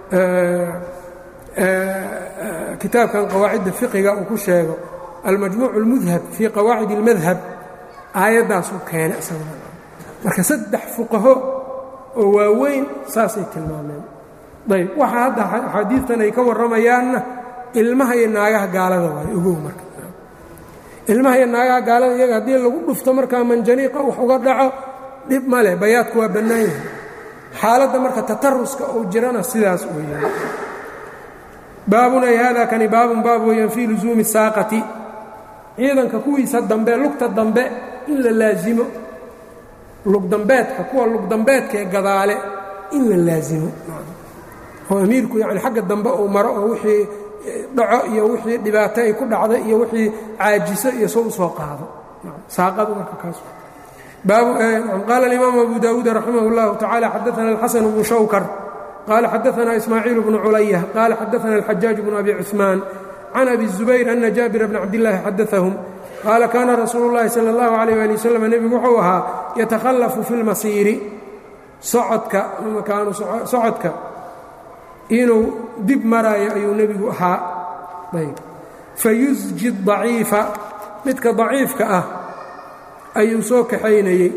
[SPEAKER 1] kitaabkan qawaacidda fiqiga uu ku sheego almajmuuc اlmudhab fii qawaacid اlmadhab aayaddaasuu keenay isaguna marka saddex fuqaho oo waaweyn saasay tilmaameen ayb waxa hadda axaadiidtan ay ka warramayaanna ilmaha iyo naagaha gaalada waayo ogow marka ilmaha iyo naagaha gaalada iyaga haddii lagu dhufto markaa manjaniiqa wax uga dhaco dhib ma leh bayaadku waa bannaan yahay xaaladda marka tataruska uu jirana sidaas weeyaan baabun ay haadaa kani baabun baab weeyaan fii lusuumi saaqati ciidanka kuwiisa dambe lugta dambe in la laasimo lugdambeedka kuwa lugdambeedka ee gadaale in la laasimo oo amiirku yani xagga dambe uu maro oo wixii dhaco iyo wixii dhibaato ay ku dhacda iyo wixii caajiso iyo soo u soo qaado saaqadu marka kaas qaala اlimaamu abu dawuud raximah اllahu tacala xadaana alxasan bnu shawkar qaala xadaana ismaaciil bnu culaya qaala xadaana alxajaaj bnu abi cuثmaan can abi الzubayr ana jaabira bna cabdillaahi xadaahum qaala kaana rasuulu اllahi salى اllahu alayh ali wasalam nebigu wuxuu ahaa yatakhallafu fi اlmasiiri socodka makaanu socodka inuu dib maraayo ayuu nebigu ahaa ayb fayusji daciifa midka daciifka ah ayuu soo kaxaynayey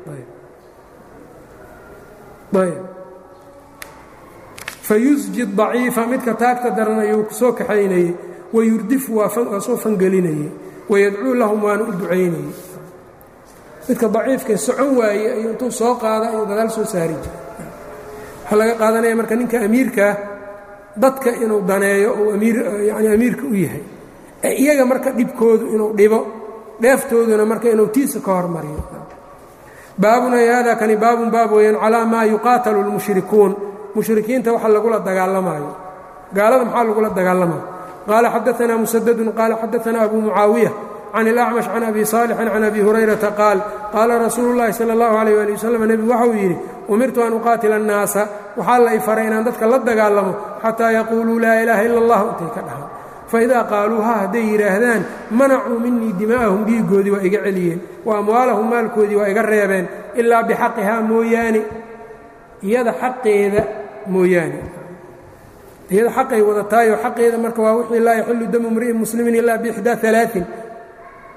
[SPEAKER 1] ayb fayusji daciifa midka taagta daran ayuu soo kaxaynayey wayurdifu waa soo fangelinayey wayadcuu lahum waana u ducaynayey midka daciifkae socon waaye ayuu intuu soo qaada ayuu gadaal soo saari jiray waxaa laga qaadanaya marka ninka amiirkaa dadka inuu daneeyo uu yani amiirka u yahay ee iyaga marka dhibkoodu inuu dhibo dheeftooduna marka inuu tiisa ka hormariyo baabun ay hada kani baabun baab weeyaan calaa maa yuqaatalu lmushrikuun mushrikiinta waxa lagula dagaalamaayo gaalada maxaa lagula dagaalamayo qaala xadaanaa musadadun qaala xadaanaa abu mucaawiya can ilacmash can abi saalixin can abi hurayrata qaal qaala rasuulu llahi sala allahu alayh ali wasalam nebigu waxau yidhi umirtu an uqaatila annaasa waxaa la y faray inaan dadka la dagaalamo xataa yaquuluu laa ilaaha ila allah intay ka dhahaan faidaa qaaluuha hadday yidhaahdaan manacuu minii dimaa'ahum dhiiggoodii waa iga celiyeen wa amwaalahum maalkoodii waa iga reebeen ilaa bixaqihaa mooyaane iyada xaqeeda mooyaane iyada xaqay wadataayo xaqeeda marka waa wixii laa yaxilu damu mri'in muslimin ilaa biixdaa alaain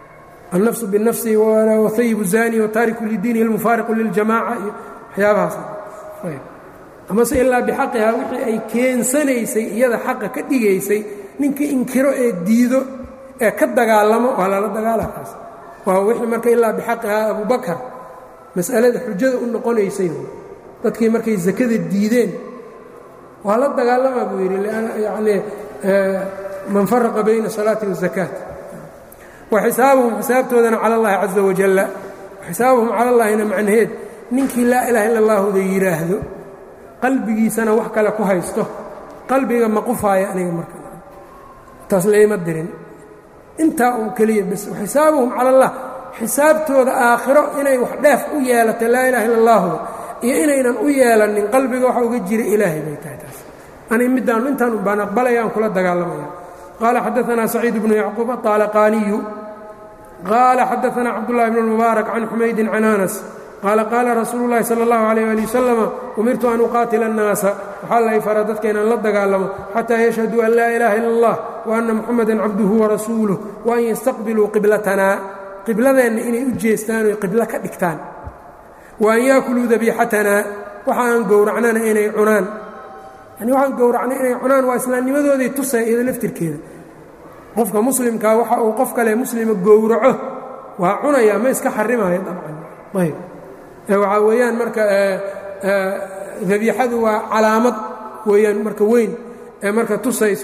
[SPEAKER 1] النفس بالنفس وثyب الزاني وتاaرك لdiiنه المفاaرق للجamاعة iyo waxyaabahaas amase ilaa بxaqihaa wixii ay keensanaysay iyada xaqa ka dhigaysay ninka inkiro ee diido ee ka dagaalamo waa lala dagaalakaas waa wixii marka ilaa بxaqihaa أbu bakr masأalada xujada u noqonaysay dadkii markay zakada diideen waa la dagaalamaa buu yidhi yani man faraqa bayna الصalaaةi والزakاة waxisaabuhum xisaabtoodana cala اllahi caza wajalla xisaabuhum cala اllahina macnaheed ninkii laa ilaha illa اllahuda yidhaahdo qalbigiisana wax kale ku haysto qalbiga ma qufaaya aniga marka taas layma dirin intaa uu keliya bas xisaabuhum cala allah xisaabtooda aakhiro inay wax dheef u yeelato laa ilaha illa اllahuda iyo inaynan u yeelanin qalbiga waxa uga jira ilaahay bay tahay taas ani midaan intaan baan aqbalaya aan kula dagaalamaya qala xadaثna سacيid بن yacquub aطalqaniyu qala xadaثna cabdالlahi بن الmubaarak can xumaydi can anas qaala qaala rasuulu الlahi salى الlahu عalيه ali waslm umirtu an uqaatila الnaasa waxaa lay fara dadka inaan la dagaalamo xataa yashhaduu an laa ilaha ila اllah وأna muxamada cabduhu warasuuluh وan yastaqbiluu qiblatanaa qibladeenna inay u jeestaan oy qiblo ka dhigtaan وan yaakuluu dabiixatanaa waxa aan gowracnana inay cunaan yani waxaan gowracnay inay cunaan waa islaamnimadooday tusay iyado laftirkeeda qofka muslimkaa waxa uu qof kale muslima gowraco waa cunayaa ma iska xarimayo dabcan ayb waxaa weeyaan marka dabiixadu waa calaamad weeyaan marka weyn ee marka tusayso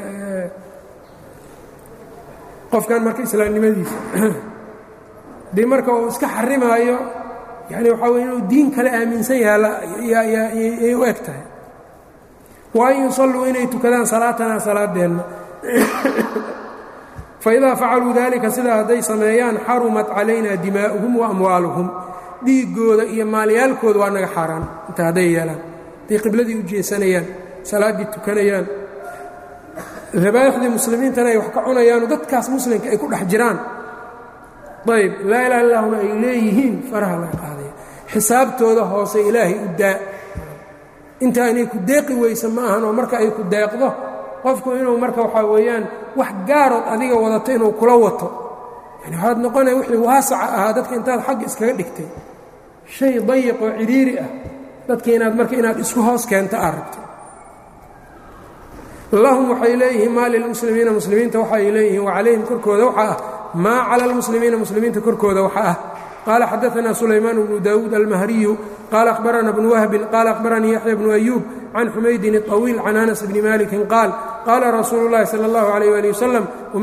[SPEAKER 1] qofkan marka islaamnimadiisa haddii marka uu iska xarimaayo yani waxaa wey inuu diin kale aaminsan yahay u eg tahay waan yusalluu inay tukadaan salaatanaa salaadeenna faidaa facaluu dalika sidaa hadday sameeyaan xarumat calayna dimaa'uhum wa amwaaluhum dhiiggooda iyo maalyaalkooda waa naga xaaraan inta hadday yeelaan hadday qibladii u jeesanayaan salaaddii tukanayaan dabaaixdii muslimiintana ay wax ka cunayaano dadkaas muslimka ay ku dhex jiraan ayb laa ilaha illahuna ay leeyihiin faraha laga qaadaya xisaabtooda hoose ilaahay u daa inta inay ku deeqi weysa ma ahan oo marka ay ku deeqdo qofku inuu marka waxaa weeyaan wax gaarood adiga wadato inuu kula wato yani waxaad noqonaya wixii waasaca ahaa dadka intaad xagga iskaga dhigtay shay dayiq oo cidhiiri ah dadka inaad marka inaad isku hoos keento aad rabto lahum waxay leeyihiin maa lilmuslimiina muslimiinta waxay leeyihiin wacalayhim korkooda waxaa ah maa cala almuslimiina muslimiinta korkooda waxaa ah qال xdثna سulaymaan بن dawuud almahriyu qال أhbarana بن whbi qال أhbaranii yaحyى بن أyuub can xumaydin الطawiil can anas bni maliki qaal qaala rasuulu الlahi salى الlaه عalيه alي wsلم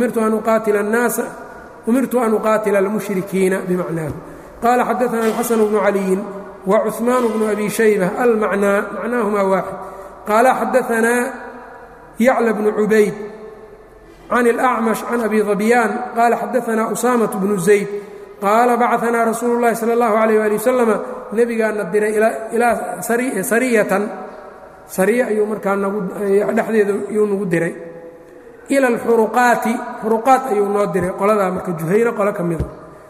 [SPEAKER 1] umirtu an uqaatila اlmushrikiina bmacnaahu qala xadaثna الxaسن بن عaliyi وcuثmaan بن أbi shaybة almacnaa macnaahuma waaxid qaala xadaثna yaclى بن cubayd can الأcmaشh can abi ضabyaan qala xadaثna أsamaة بن زayd qaala bacaanaa rasuulu llahi sala allahu calayh waali wasalama nebigaana diray ilaa sariyatan sariya ayuu markaa dhexdeeda yuu nagu diray ila alxuruqaati xuruqaat ayuu noo diray qoladaa marka juhayro qolo ka mida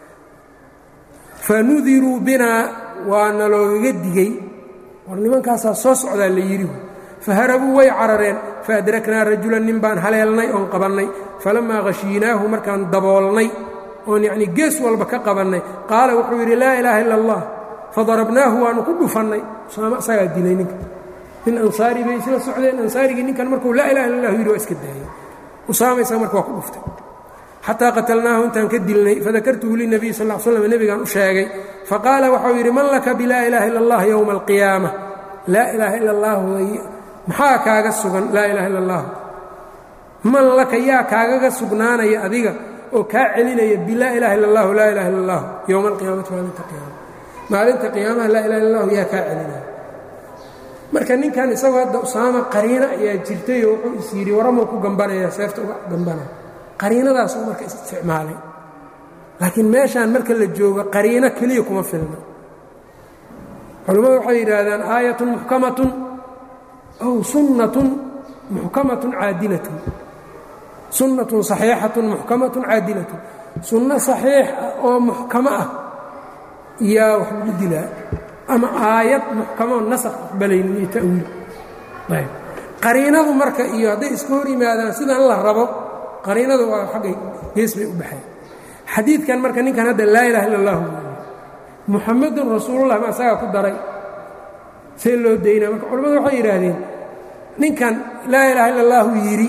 [SPEAKER 1] fanudiruu binaa waa naloogaga digey war nimankaasaa soo socdaa la yidhi faharabuu way carareen faadraknaa rajulan nin baan haleelnay oon qabannay falammaa khashiinaahu markaan daboolnay oon yacnii gees walba ka qabannay qaala wuxuu yidhi laa ilaaha illa allah fadarabnaahu waannu ku dhufannay usaama isagaa dilay ninka nin ansaari bay isla socdeen ansaarigii ninkan markuu laa ilaha illa allahu yidhi waa iska daayay usaama isaga marka waa ku dhuftay xataa qatalnaahu intaan ka dilnay fadakartuhu linabiy sal l slam nebigaan u sheegay faqaala waxau yidhi man laka bilaa ilaaha illa allah yowma alqiyaama laa ilaaha illa allahu maxaa kaaga sugan laa ilaha illa allah man laka yaa kaagaga sugnaanaya adiga oo kaa celinaya bilaa ilaha illa allahu laa ilaha illa allah yowma alqiyaamati maalinta qiyaama maalinta qiyaamaha laa ilaha illa allahu yaa kaa celinaya marka ninkan isagoo hadda usaama qariino ayaa jirtayoo wuxuu is yidhi waramuu ku gambanaya seefta uga gambanaya qariinadaasuu marka isticmaalay laakiin meeshaan marka la joogo qariino keliya kuma filna culammadu waxay yidhaahdaan aayatun muxkamatun aw sunnatun muxkamatun caadilatun sunnatun saxiixatun muxkamatun caadilatun sunno saxiix ah oo muxkamo ah yaa wax lagu dilaa ama aayad muxkamoo nasakh aqbalaynin iyo ta'wiil ayb qariinadu marka iyo hadday iska hor yimaadaan sidan la rabo qariinadu waa xaggay gees bay u baxeen xadiidkan marka ninkan hadda laa ilaha illa allahu muxamadun rasuulullah ma asagaa ku daray see loo daynaa marka culimmadu waxay yidhaahdeen ninkan laa ilaaha illa allahu yidhi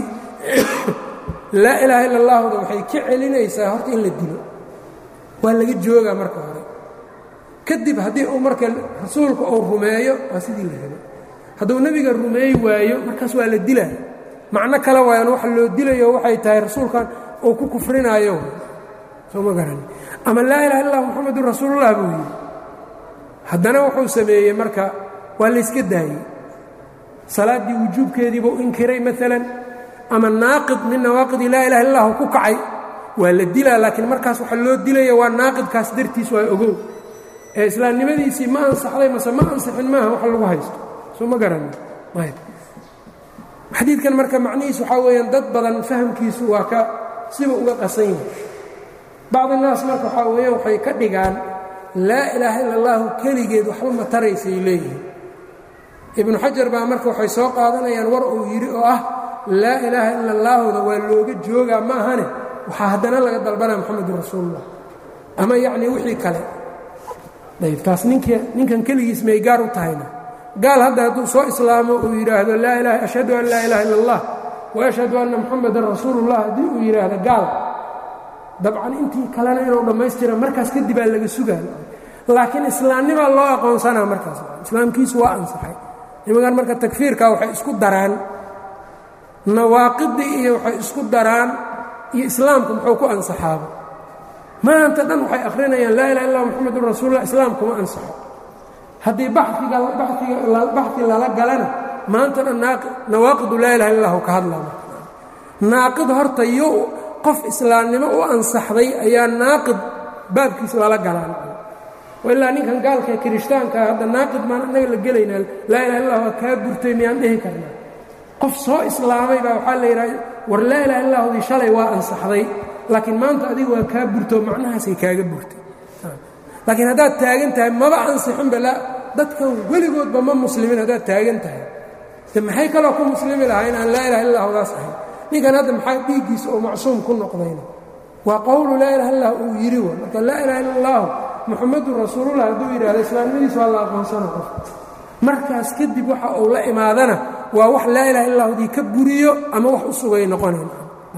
[SPEAKER 1] laa ilaaha illa allahuda waxay ka celinaysaa horta in la dilo waa laga joogaa marka hore kadib haddii uu marka rasuulka uu rumeeyo waa sidii la rabo hadduu nebiga rumeey waayo markaas waa la dilaa macno kale waayaan waxa loo dilayo waxay tahay rasuulkan uu ku kufrinaayo soo ma garan ama laa ilaha illa allah muxamedun rasuulullah buu yidhi haddana wuxuu sameeyey marka waa layska daayey salaaddii wujuubkeediibuu inkiray maalan ama naaqid min nawaaqidi laa ilaha illahu ku kacay waa la dilaa laakiin markaas waxa loo dilaya waa naaqidkaas dartiis waa ogow ee islaamnimadiisii ma ansaxday mase ma ansixin maaha wax lagu haysto soo ma garan ayb xadiidkan marka macnihiis waxaa weeyaan dad badan fahamkiisu waa ka siba uga qasan yahay bacdi naas marka waxaa weeyaan waxay ka dhigaan laa ilaaha illa allahu keligeed waxba ma taraysay leeyihin ibnu xajar baa marka waxay soo qaadanayaan war uu yidhi oo ah laa ilaaha ila allaahuda waa looga joogaa ma ahane waxaa haddana laga dalbanaya moxamedun rasuulullah ama yacnii wixii kale ayb taas nink ninkan keligiis may gaar u tahayna gaal hadda hadduu soo islaamo uu yidhaahdo laa ilaha ashhadu an laa ilaha illa allah wa ashhadu anna moxamedan rasuulullah haddii uu yidhaahdo gaal dabcan intii kalena inuu dhammaystira markaas kadibaa laga sugaa laakiin islaamnimaa loo aqoonsanaa markaas islaamkiisu waa ansaxay nimankan marka takfiirka waxay isku daraan nawaaqidii iyo waxay isku daraan iyo islaamku muxuu ku ansaxaaba maanta dhan waxay akhrinayaan laa ilaha illa moxamedun rasuulullah islaamkuma ansaxo haddii baxiga baxi lala galana maanta dhan nawaaqidu laa ilaha illahu ka hadlaa naaqid horta yo qof islaamnimo u ansaxday ayaa naaqid baabkiis lala galaan ilaa ninkan gaalka kirishtaankaa hadda naaqid maan annaga la gelaynaa laa ilaha illah waa kaa burtay miyaan dhihi karnaa qof soo islaamay baa waxaa la yidhaha war laa ilaha illahudii shalay waa ansaxday laakiin maanta adiga waa kaa burtoo macnahaasay kaaga burtay laakiin haddaad taagan tahay maba ansixinba dadkan weligoodba ma muslimin haddaad taagan tahay de maxay kaloo ku muslimi lahaa inaan laa ilaha illahdaas ahayn ninkan hadda maxaa dhiiggiisa oo macsuum ku noqdayna waa qowlu laa ilaha illah uu yidhi wa marka laa ilaha illa allahu muxamedun rasuulullah hadduu yidhahdo islaamnimadiis waa la aqoonsana qof markaas kadib waxa uu la imaadana waa wax laa ilaha illahdii ka buriyo ama wax u sugay noqonayn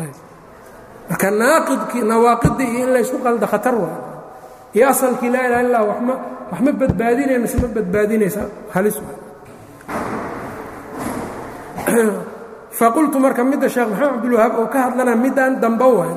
[SPEAKER 1] marka naaqidkii nawaaqidii iyo in laysku qalda khatar waa iyo asalkii laa ilaha illah wama wax ma badbaadinaya mise ma badbaadinaysa halis faqultu marka midda sheekh maxamed cabdilwahaab oo ka hadlana midaan damba waay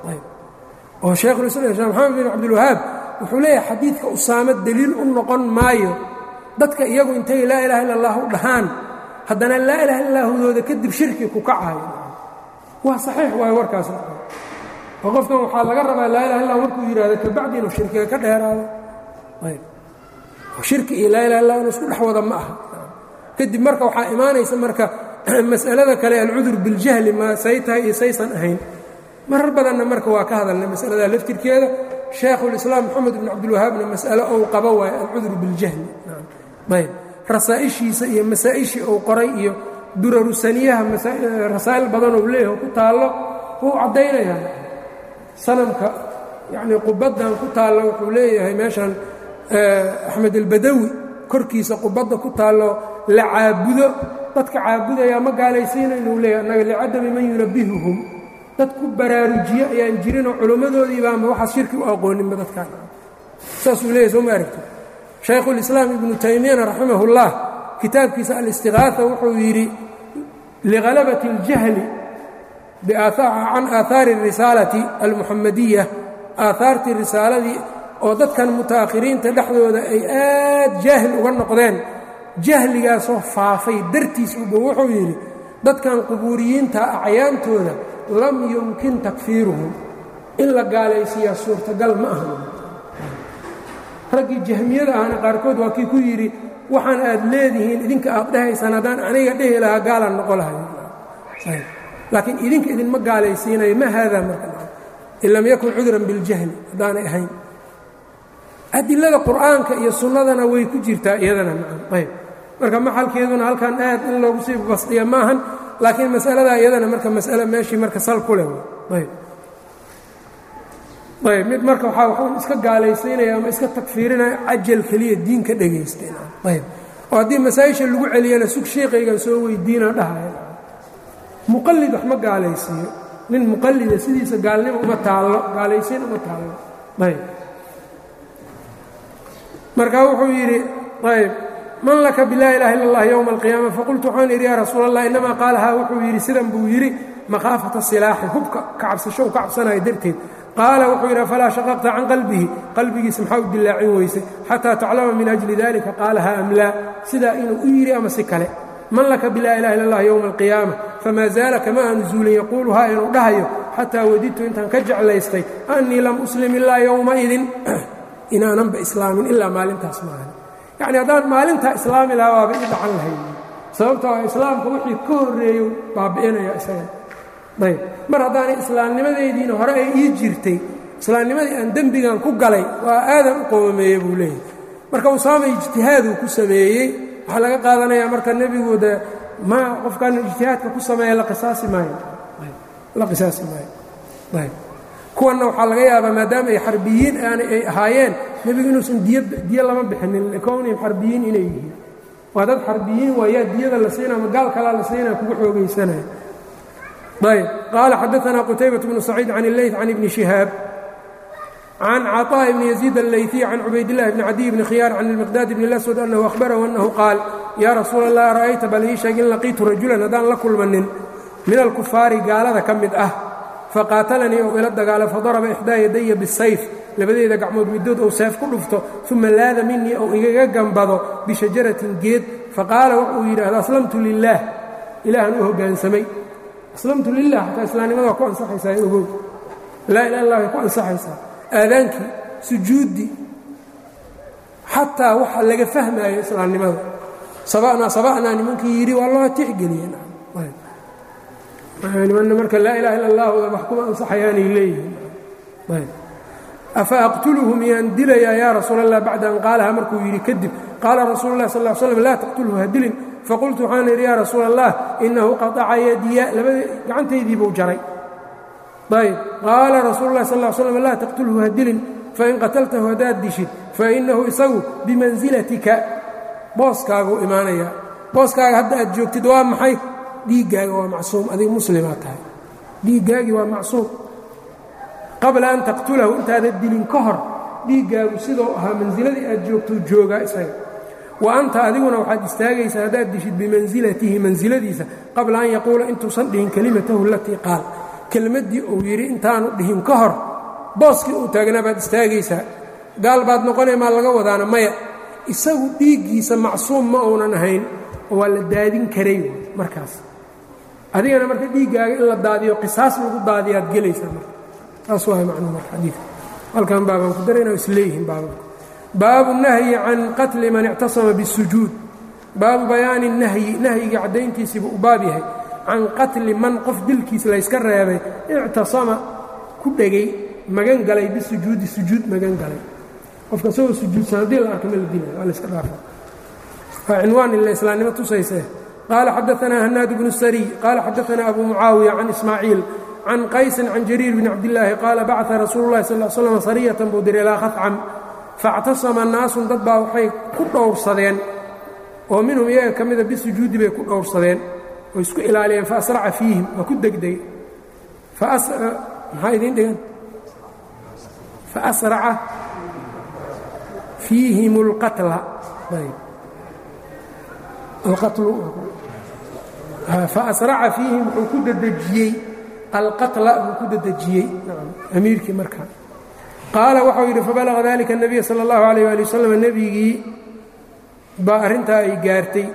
[SPEAKER 1] oo sheekhulislam sheekh maxamed bin cabdilwahaab wuxuu leeyahay xadiidka usaamo deliil u noqon maayo dadka iyagu intay laa ilaha illa allah u dhahaan haddana laa ilaha illaahudooda kadib shirki ku kacayo waa saxiix waayo warkaas oo qofkan waxaa laga rabaa laa ilaha illah markuu yidhahdo kabacdi inuu shirkiga ka dheeraado ayb shirki iyo laa ilaha illah inuu isku dhex wada ma aha kadib marka waxaa imaanaysa marka mas'alada kale alcudur biاljahli ma say tahay iyo saysan ahayn marar badanna marka waa ka hadalnay masalada laftirkeeda shaekhulislaam moxamed bn cabdilwahaabna mas'alo ou qaba waayo alcudur biاljahli ayb rasaa'ishiisa iyo masaa'ishii uu qoray iyo durarusaniyaha rasaa'il badan ou leeyaho ku taallo wuu caddaynayaa sanamka yacnii qubaddan ku taallo wuxuu leeyahay meeshan axmed albadawi korkiisa qubadda ku taallo la caabudo dadka caabudayaa ma gaalaysiina inuu leeyahy annaga licadami man yunabihuhum dad ku baraarujiyo ayaan jirinoo culimmadoodii baanba waxaas shirki u aqooninba dadkaan saasuu leeyahy soo ma aragti shaykhulislaam ibnu taymiyana raximahullah kitaabkiisa alistiqaaha wuxuu yidhi lihalabati اljahli can aahaari اrisaalati almuxamadiya aahaartii risaaladii oo dadkan muta'akhiriinta dhexdooda ay aad jaahil uga noqdeen jahligaasoo faafay dartiis uba wuxuu yidhi dadkan qubuuriyiinta acyaantooda lam yumkin takfiiruhum in la gaalaysiiyaa suurtagal ma aha raggii jahmiyada ahna qaarkood waa kii ku yidhi waxaan aad leedihiin idinka aad dhahaysaan haddaan aniga dhehi lahaa gaalaan noqo lahay laakiin idinka idinma gaalaysiinayo ma haadaa marka in lam yakun cudran biاljahli haddaanay ahayn adilada qur'aanka iyo sunnadana way ku jirtaa iyadana ayb marka maxalkeeduna halkan aad in loogu sii basdiya maahan laakiin masaladaa iyadana marka masale meeshii marka sal ku leh ayb ayb mid marka waxaa waxuu iska gaalaysiinaya ama iska takfiirinaya cajal keliya diin ka dhagaysteen ayb oo haddii masaa-isha lagu celiyana sug sheekaygan soo weydiina dhahaya muqallid wax ma gaalaysiiyo nin muqallida sidiisa gaalnimo uma taallo gaalaysiin uma taallo ayb marka wuxuu yidhi ayb man laka bilaa ilaha illa اllah yowma alqiyaama faqultu waxaan idhi yaa rasuul allah inamaa qaalahaa wuxuu yidhi sidan buu yidhi makhaafata silaaxi hubka ka cabsasho u ka cabsanaya darteed qaala wuxuu yidhi afalaa shaqaqta can qalbihi qalbigiisa maxaa u dilaacin weysay xataa taclama min ajli dalika qaalaha am laa sidaa inuu u yidhi ama si kale man laka bilaa ilaha illa اllah yowma alqiyaama famaa zaala kama aanu zuulin yaquuluhaa inuu dhahayo xataa wadidtu intaan ka jeclaystay annii lam uslim ilaa yowmaidin inaananba islaamin ilaa maalintaas maahan yacni haddaan maalintaa islaami lahaa waaba i dhacan lahayd sababtoo a islaamka wixii ka horreeyo baabi'inaya isaga ayb mar haddaanay islaamnimadaydiina hore ay ii jirtay islaamnimadii aan dembigan ku galay waa aadan u qoomameeye buu leeyahay marka usaama ijtihaaduu ku sameeyey waxaa laga qaadanayaa marka nebigu de ma qofkan ijtihaadka ku sameeya la qisaasi maayo la qisaasi maayo ayb kuwanna waxaa laga yaabaa maadaama ay xarbiyiin aan ay ahaayeen nebigu inuusan diy diyo lama bixinin likownihim xarbiyiin inay yihiin waa dad xarbiyiin waayaa diyada la siinaa ma gaal kalaa la siinaa kugu xoogaysanaya ayb qaala xadaanaa qutaybaة bnu saciid can اleyt can ibni shihaab can caطاء bni yaziid allayثiy can cubaydillahi bni cadiy bni khiyaar can ilmiqdaad bni اlaswad annahu ahbarahu annahu qaal yaa rasuula اllah ara'ayta bal ii sheeg in laqiitu rajulan haddaan la kulmanin min alkufaari gaalada ka mid ah faqaatalanii ou ila dagaalo fadaraba ixdaa yadaya bisayf labadeeda gacmood middood ou seef ku dhufto uma laada minii ou igaga gambado bishajaratin geed faqaala wuxuu yidhaahda aslamtu lilaah ilaahan u hoggaansamay aslamtu lilah xataa islaamnimada waa ku ansaxaysaa ogow laa ilaha illah way ku ansaxaysaa aadaankii sujuuddii xataa waxa laga fahmaayo islaamnimada saba'naa saba'naa nimankii yidhi waa loo tixgeliyeen nimanna marka laa ilaha illa allah wax kuma ansaxayaanay leeyihiin afa aqtuluhu miyaan dilayaa yaa rasuul allah bacda an qaalaha markuu yidhi kadib qaala rasuulu lah sal l slam laa taqtulhu ha dilin faqultu waxaan idhi yaa rasuul allah inahu qataca yadiya labada gacantaydii buu jaray ayb qaala rasuulu lah sal slam laa taqtulhu ha dilin fain qataltahu haddaad dishid fainahu isagu bimansilatika booskaaguu imaanayaa booskaaga hadda aad joogtid waa maxay dhiiggaaga waa macsuum adiga muslimaa tahay dhiiggaagii waa macsuum qabla an taqtulahu intaada dilin ka hor dhiiggaagu sidou ahaa mansiladii aad joogtou joogaa isaga wa anta adiguna waxaad istaagaysaa haddaad dishid bimansilatihi mansiladiisa qabla an yaquula intuusan dhihin kelimatahu alatii qaal kelmaddii uu yidhi intaanu dhihin ka hor booskii uu taagnaa baad istaagaysaa gaal baad noqonay maa laga wadaana maya isagu dhiiggiisa macsuum ma uunan ahayn oo waa la daadin karay markaas adigana marka dhiiggaaga in la daadiyo qisaas lagu daadiyaad gelaysaa marka taas waa macnuu marka xadiidka halkan baabaan ku darayna isleeyihiin baababka baabu nahyi can qatli man ictasama bisujuud baabu bayaani nahyi nahyigii caddayntiisiibuu u baab yahay can qatli man qof dilkiis layska reebay ictasama ku dhegay magan galay bisujuudi sujuud magan galay qofka isagoo sujuudsan haddii la arka ma la dilay waa layska dhaafa waa cinwaan ila islaamnimo tusayse qaala xadaanaa hanaad bnu sariy qaala xadaanaa abu mucaawiya can ismaaciil can qaysin can jariir bni cabdillaahi qaala bacaa rasuulu llahi sal slam sariyatan buu diray ilaa khafcam faاctasama naasun dad baa waxay ku dhowrsadeen oo minhum iyaga ka mida bisujuudi bay ku dhowrsadeen oo isku ilaaliyeen faasraca fiihim waa ku degdegay maxaa idiin dhigan faasraca fiihim اlqatla faasraca fiihim wuxuu ku dedejiyey alqatla buu ku dedejiyey amiirkii markaa qaala waxau yidhi fabalaga dalika الnabiya salى اllahu alayh ali wasalam nebigii baa arrintaa ay gaartay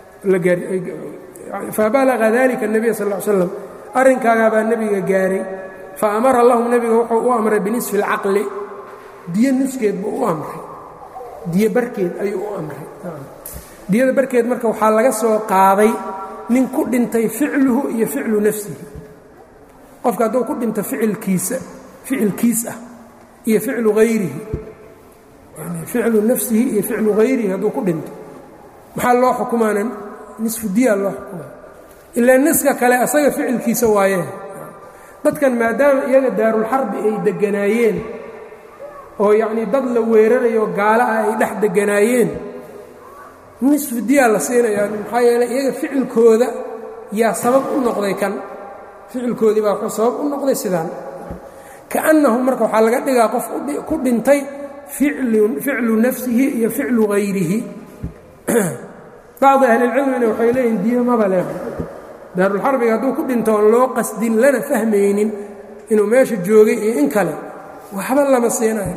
[SPEAKER 1] fabalaga dalika الnabiya sal ly slam arrinkaagaa baa nebiga gaaray faamara lahum nebiga wuxuu u amray binisfi اlcaqli diyo niskeed buu u amray diyo barkeed ayuu u amray diyada barkeed marka waxaa laga soo qaaday nin ku dhintay ficluhu iyo ficlu nafsihi qofka hadduu ku dhinto ficilkiisa ficilkiis ah iyo ficlu hayrihi yani ficlu nafsihi iyo ficlu hayrihi hadduu ku dhinto maxaa loo xukumaana nisfu diya loo xukumaa ilaa niska kale asaga ficilkiisa waayee dadkan maadaama iyaga daarulxarbi ay degganaayeen oo yacnii dad la weerarayo gaala ah ay dhex degganaayeen nisfu diyaa la siinayaa maxaa yeeley iyaga ficilkooda yaa sabab u noqday kan ficilkoodii baa wuxuu sabab u noqday sidaan kaannahu marka waxaa laga dhigaa qof ku dhintay ficlu nafsihi iyo ficlu hayrihi bacdi ahlilcilmina waxay leeyihin diyo maba leh daarulxarbiga hadduu ku dhinto oon loo qasdin lana fahmaynin inuu meesha joogay iyo in kale waxba lama siinayo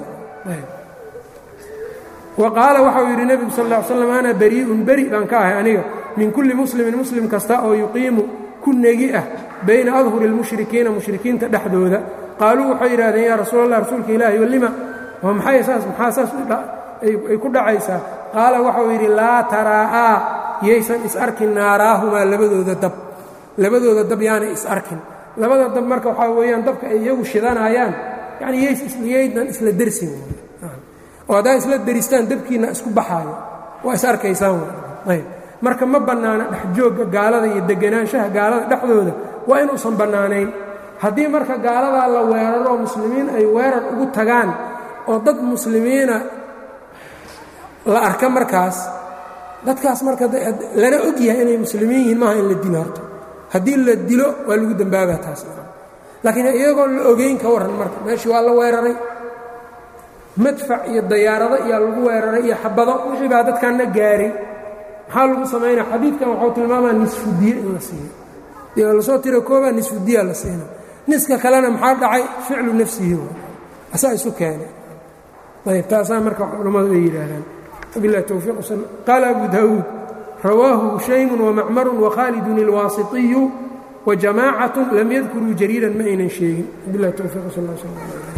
[SPEAKER 1] wa qaala waxau yidhi nebigu sal ll ly slam ana barii'un beri baan ka ahay aniga min kulli muslimin muslim kasta oo yuqiimu ku negi ah bayna adhuri اlmushrikiina mushrikiinta dhexdooda qaaluu waxay yidhahdeen yaa rasuul allah rasuulka ilaahi walima oo maxay saas maxaa saas ay ku dhacaysaa qaala waxau yidhi laa taraa'aa yaysan is arkin naaraahumaa labadooda dab labadooda dab yaanay is arkin labada dab marka waxaa weeyaan dabka ay iyagu shidanayaan yani yaydan isla dersin oo haddaa isla deristaan dabkiinna isku baxaayo waa is arkaysaan ayb marka ma bannaana dhexjoogga gaalada iyo deganaanshaha gaalada dhexdooda waa inuusan bannaanayn haddii marka gaaladaa la weeraro muslimiin ay weerar ugu tagaan oo dad muslimiina la arka markaas dadkaas marka lana og yahay inay muslimiin yihiin maaha in la dilo horta haddii la dilo waa lagu dembaabaa taas laakiin iyagoon la ogeyn ka warran marka meeshii waa la weeraray madfac iyo dayaarado iyaa lagu weeraray iyo xabado wixii baa dadkanna gaaray maxaa lagu samaynaya xadiidkan waxuu tilmaamaa nisfudiye in la siiyo iyo lasoo tiro koobaa nisfudiya la siina niska kalena maxaa dhacay ficlu nafsihi asaa isu keenay ayb taasaa marka culammadu ay yidhaahdaan wabilahi towfiiq wsal qaala abu daawuud rawaahu hushaymun wamacmarun wakhaalidun ilwaasitiyu wajamaacatun lam yadkuruu jariiran ma aynan sheegin wabilahi towfiiq wsal sl